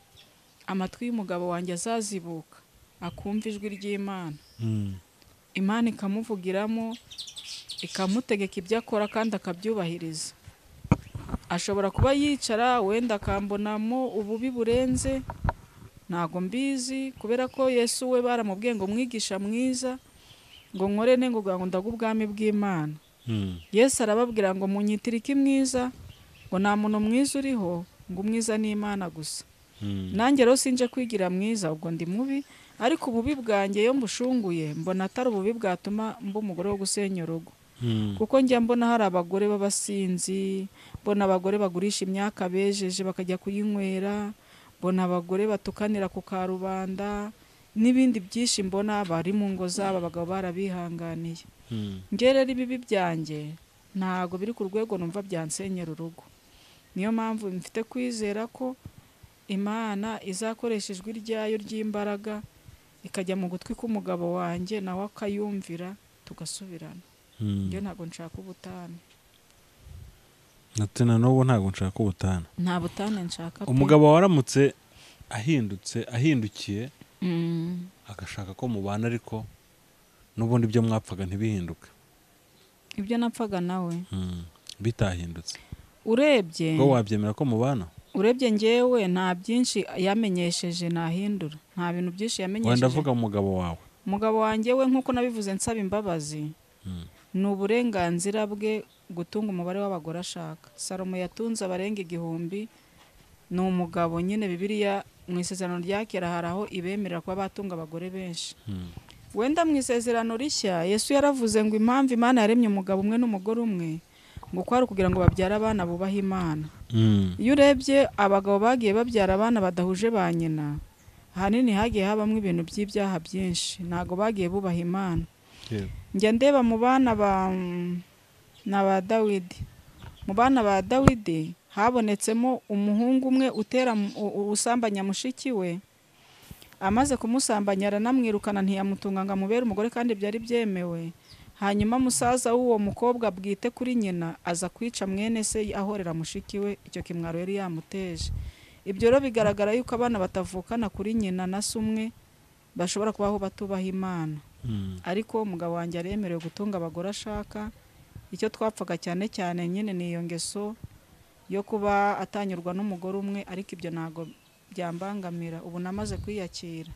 amatwi y'umugabo wanjye azazibuka akumva ijwi ry'imana Mm. imana ikamuvugiramo ikamutegeka ibyo akora kandi akabyubahiriza ashobora kuba yicara wenda akambonamo ububi burenze ntago mbizi kubera ko yesu we baramubwiye ngo mwigisha mwiza ngo nkore ne ngo kugira ngo ndaga ubwami bw'imana Mm. yesu arababwira ngo munyitire iki mwiza ngo nta muntu mwiza uriho ngo umwiza ni imana gusa Mm. nanjye rero sinje kwigira mwiza ubwo ndi mubi ariko ububi bwanjye iyo mbushunguye mbona atari ububi bwatuma mba umugore wo gusenya urugo Mm. kuko njya mbona hari abagore b'abasinzi mbona abagore bagurisha imyaka bejeje bakajya kuyinywera mbona abagore batukanira ku karubanda n'ibindi byinshi mbona bari mu ngo zabo abagabo barabihanganiye Mm. ngewe rero ibibi byanjye ntabwo biri ku rwego numva byansenyera urugo niyo mpamvu mfite kwizera ko imana izakoresha ijwi ryayo ry'imbaraga ikajya mu gutwi k'umugabo wanjye nawe akayumvira tugasubirana Mm. ngewe ntabwo nshaka ubutane Ati na n'ubu ntabwo nshaka ubutane nta butane nshaka pe. umugabo waramutse ahindutse ahindukiye Mm, agashaka ko mubana ariko n'ubundi ibyo mwapfaga ntibihinduke ibyo napfaga nawe Mm. bitahindutse urebye ubwo wabyemera ko mubana urebye ngewe nta byinshi yamenyesheje nahindura nta bintu byinshi wenda yamenyesheje avuga umugabo wawe umugabo wanjye we nk'uko nabivuze nsaba imbabazi Mm. ni uburenganzira bwe gutunga umubare w'abagore ashaka salomo yatunze abarenga igihumbi ni umugabo nyine bibiriya mu isezerano rya kera hari aho ibemerera kuba batunga abagore benshi Mm. wenda mu isezerano rishya yesu yaravuze ngo impamvu imana yaremye umugabo umwe n'umugore umwe ngo ko ari ukugira ngo babyare abana bubaha imana Mm. iyo urebye abagabo bagiye babyara abana badahuje ba nyina ahanini hagiye habamo ibintu by'ibyaha byinshi ntabwo bagiye bubaha imana Yego. njya ndeba mu bana ba na ba dawidi mu bana ba dawidi habonetsemo umuhungu umwe utera mu- u- u- usambanya mushiki we amaze kumusambanya aranamwirukana ntiyamutunga ngo amubere umugore kandi byari byemewe hanyuma musaza w'uwo mukobwa bwite kuri nyina aza kwica mwene se ahorera mushiki we icyo kimwaro yari yamuteje ibyo rero bigaragara yuko abana batavukana kuri nyina na se umwe bashobora kubaho batubaha imana Mm. ariko umugabo wanjye aremerewe gutunga abagore ashaka icyo twapfaga cyane cyane nyine ni iyo ngeso yo kuba atanyurwa n'umugore umwe ariko ibyo ntabwo byambangamira ubu namaze kwiyakira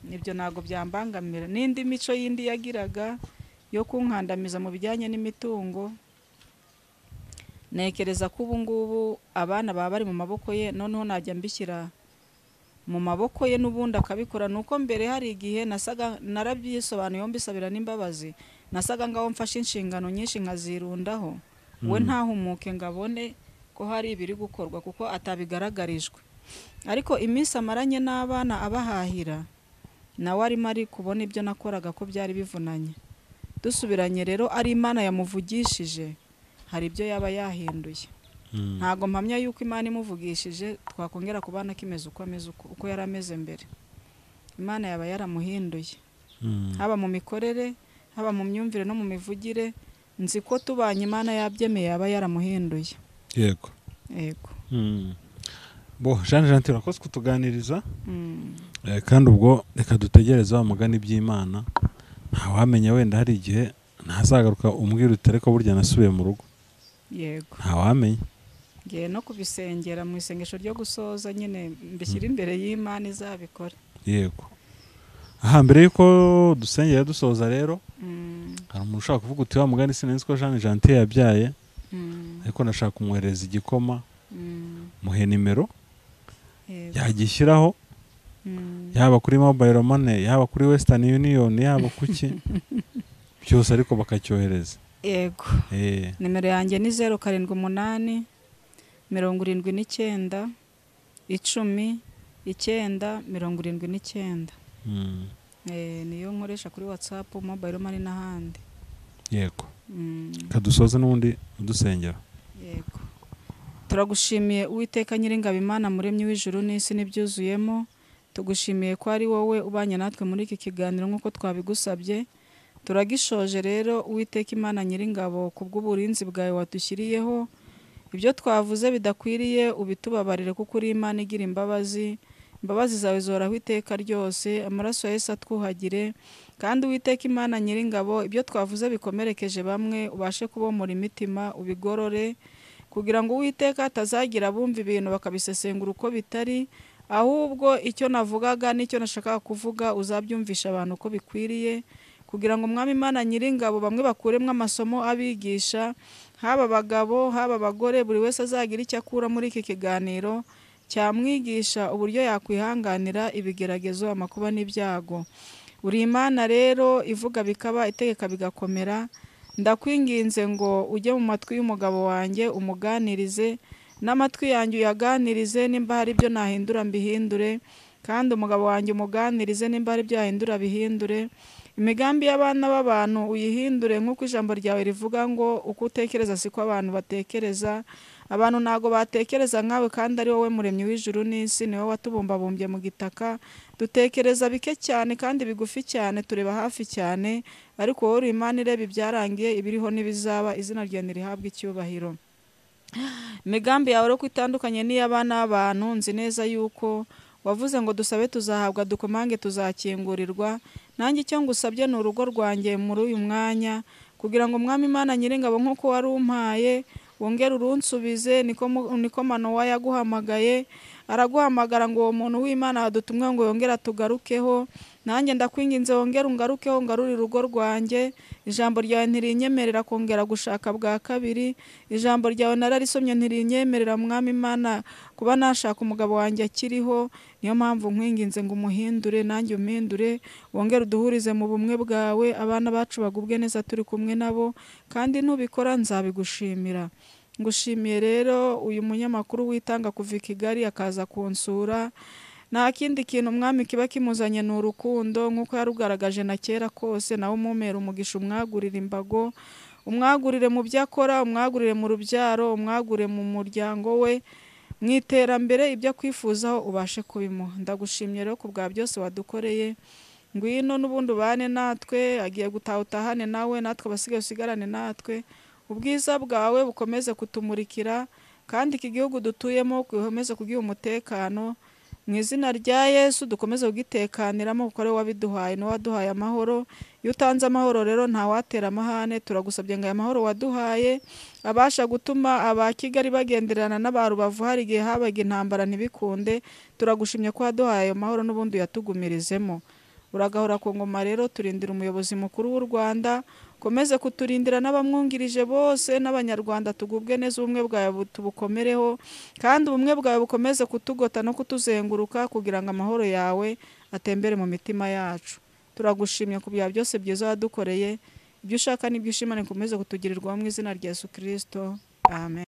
ibyo ntabwo byambangamira n'indi mico yindi yagiraga yo kunkandamiza mu bijyanye n'imitungo ntekereza ko ubu ngubu abana baba bari mu maboko ye noneho najya mbishyira mu maboko ye n'ubundi akabikora ni uko mbere hari igihe nasaga narabyisobanuye mbisabira n'imbabazi nasaga ngaho mfashe inshingano nyinshi nkazirundaho we ntahumuke ngo abone ko hari ibiri gukorwa kuko atabigaragarijwe ariko iminsi amaranye n'abana abahahira nawe arimo ari kubona ibyo nakoraga ko byari bivunanye dusubiranye rero ari imana yamuvugishije hari ibyo yaba yahinduye ntabwo mpamya yuko imana imuvugishije twakongera kubana akimeze uko ameze uko uko yari ameze mbere imana yaba yaramuhinduye haba mu mikorere haba mu myumvire no mu mivugire nzi ko tubanye imana yabyemeye yaba yaramuhinduye yego yego bo jean jean turakoze kutuganiriza Eh, kandi ubwo reka dutegereze wa mugani by'imana ntawamenya wenda hari igihe ntazagaruka umbwira uti ariko burya nasubiye mu rugo yego ntawamenya ngiye no kubisengera mu isengesho ryo gusoza nyine mbishyira imbere y'imana izabikora yego aha mbere y'uko dusengera dusoza rero hari umuntu ushaka kuvuga uti wa mugani sinenzi ko jean jantier yabyaye ariko nashaka kumwohereza igikoma muhe nimero yagishyiraho yaba kuri mobile money yaba kuri western union yaba kuki byose ariko bakacyohereza yego Eh, nimero yanjye ni zeru karindwi umunani mirongo irindwi n'icyenda icumi icyenda mirongo irindwi n'icyenda mm, Eh, niyo nkoresha kuri watsapu mobayiro mani n'ahandi yego Mm, kadusoze n'ubundi udusengera yego turagushimiye uwiteka nyiringabo imana muremyi w'ijuru n'isi n'ibyuzuyemo tugushimiye ko ari wowe ubanye natwe muri iki kiganiro nk'uko twabigusabye turagishoje rero uwiteka imana nyiringabo ku bw'uburinzi bwawe wadushyiriyeho ibyo twavuze bidakwiriye ubitubabarire kuko uri imana igira imbabazi imbabazi zawe zihoraho iteka ryose amaraso ya yesu atwuhagire kandi uwiteka imana nyiringabo ibyo twavuze bikomerekeje bamwe ubashe kubomora imitima ubigorore kugira ngo uwiteka hatazagira abumva ibintu bakabisesengura uko bitari ahubwo icyo navugaga n'icyo nashakaga kuvuga uzabyumvisha abantu uko bikwiriye kugira ngo umwami imana nyiringabo bamwe bakuremo amasomo abigisha haba abagabo haba abagore buri wese azagire icyo akura muri iki kiganiro cyamwigisha uburyo yakwihanganira ibigeragezo amakuba n'ibyago uri imana rero ivuga bikaba itegeka bigakomera ndakwinginze ngo ujye mu matwi y'umugabo wanjye umuganirize n'amatwi yanjye uyaganirize nimba hari ibyo nahindura mbihindure kandi umugabo wanjye umuganirize nimba hari ibyo yahindura bihindure imigambi y'abana b'abantu uyihindure nk'uko ijambo ryawe rivuga ngo uko utekereza siko abantu batekereza abantu ntabwo batekereza nkawe kandi ari wowe muremyi w'ijuru n'isi ni wowe watubumbabumbye mu gitaka dutekereza bike cyane kandi bigufi cyane tureba hafi cyane ariko wowe uri imana ireba ibyarangiye ibiriho n'ibizaba izina ryawe ntirihabwe icyubahiro imigambi yawe ariko itandukanye n'iy'abana b'abantu nzi neza yuko wavuze ngo dusabe tuzahabwa dukomange tuzakingurirwa nanjye icyo ngusabye ni urugo rwanjye muri uyu mwanya kugira ngo umwami imana nyiringabo nk'uko wari umpaye wongere urunsubize niko mu- niko manowa yaguhamagaye araguhamagara ngo uwo muntu w'imana wadutumwe ngo yongere atugarukeho nanjye ndakwinginze wongere ungarukeho ngarurire urugo rwanjye ijambo ryawe ntirinyemerera kongera gushaka bwa kabiri ijambo ryawe nararisomye ntirinyemerera mwami imana kuba nashaka umugabo wanjye akiriho niyo mpamvu nkwinginze ngo umuhindure nanjye umpindure wongere uduhurize mu bumwe bwawe abana bacu bagubwe neza turi kumwe nabo kandi nubikora nzabigushimira ngushimiye rero uyu munyamakuru witanga kuva i kigali akaza kunsura nta kindi kintu umwami kiba kimuzanye ni urukundo nk'uko yarugaragaje na kera kose nawe umumera umugisha umwagurira imbago umwagurire mu byo akora umwagurire mu rubyaro umwagurire mu muryango we mu iterambere ibyo akwifuzaho ubashe kubimuha ndagushimye rero ku bwa byose wadukoreye ngwino n'ubundi ubane natwe agiye gutaha utahane nawe natwe abasigaye usigarane natwe ubwiza bwawe bukomeze kutumurikira kandi iki gihugu dutuyemo ukomeze kugiha umutekano mu izina rya yesu dukomeze kugitekaniramo kuko ari we wabiduhaye ni we waduhaye amahoro iyo utanze amahoro rero ntawatera amahane turagusabye ngo aya mahoro waduhaye abasha gutuma aba kigali bagenderana n'aba rubavu hari igihe habaga intambara ntibikunde turagushimye ko waduhaye ayo mahoro n'ubundi uyatugumirizemo uragahora ku ngoma rero turindira umuyobozi mukuru w'u rwanda ukomeze kuturindira n'abamwungirije bose n'abanyarwanda tugubwe neza ubumwe bwawe bu- tubukomereho kandi ubumwe bwawe bukomeze kutugota no kutuzenguruka kugira ngo amahoro yawe atembere mu mitima yacu turagushimye ku byaha byose byiza wadukoreye ibyo ushaka n'ibyo ushimane ukomeze kutugirirwaho mu izina rya yesu kirisito amen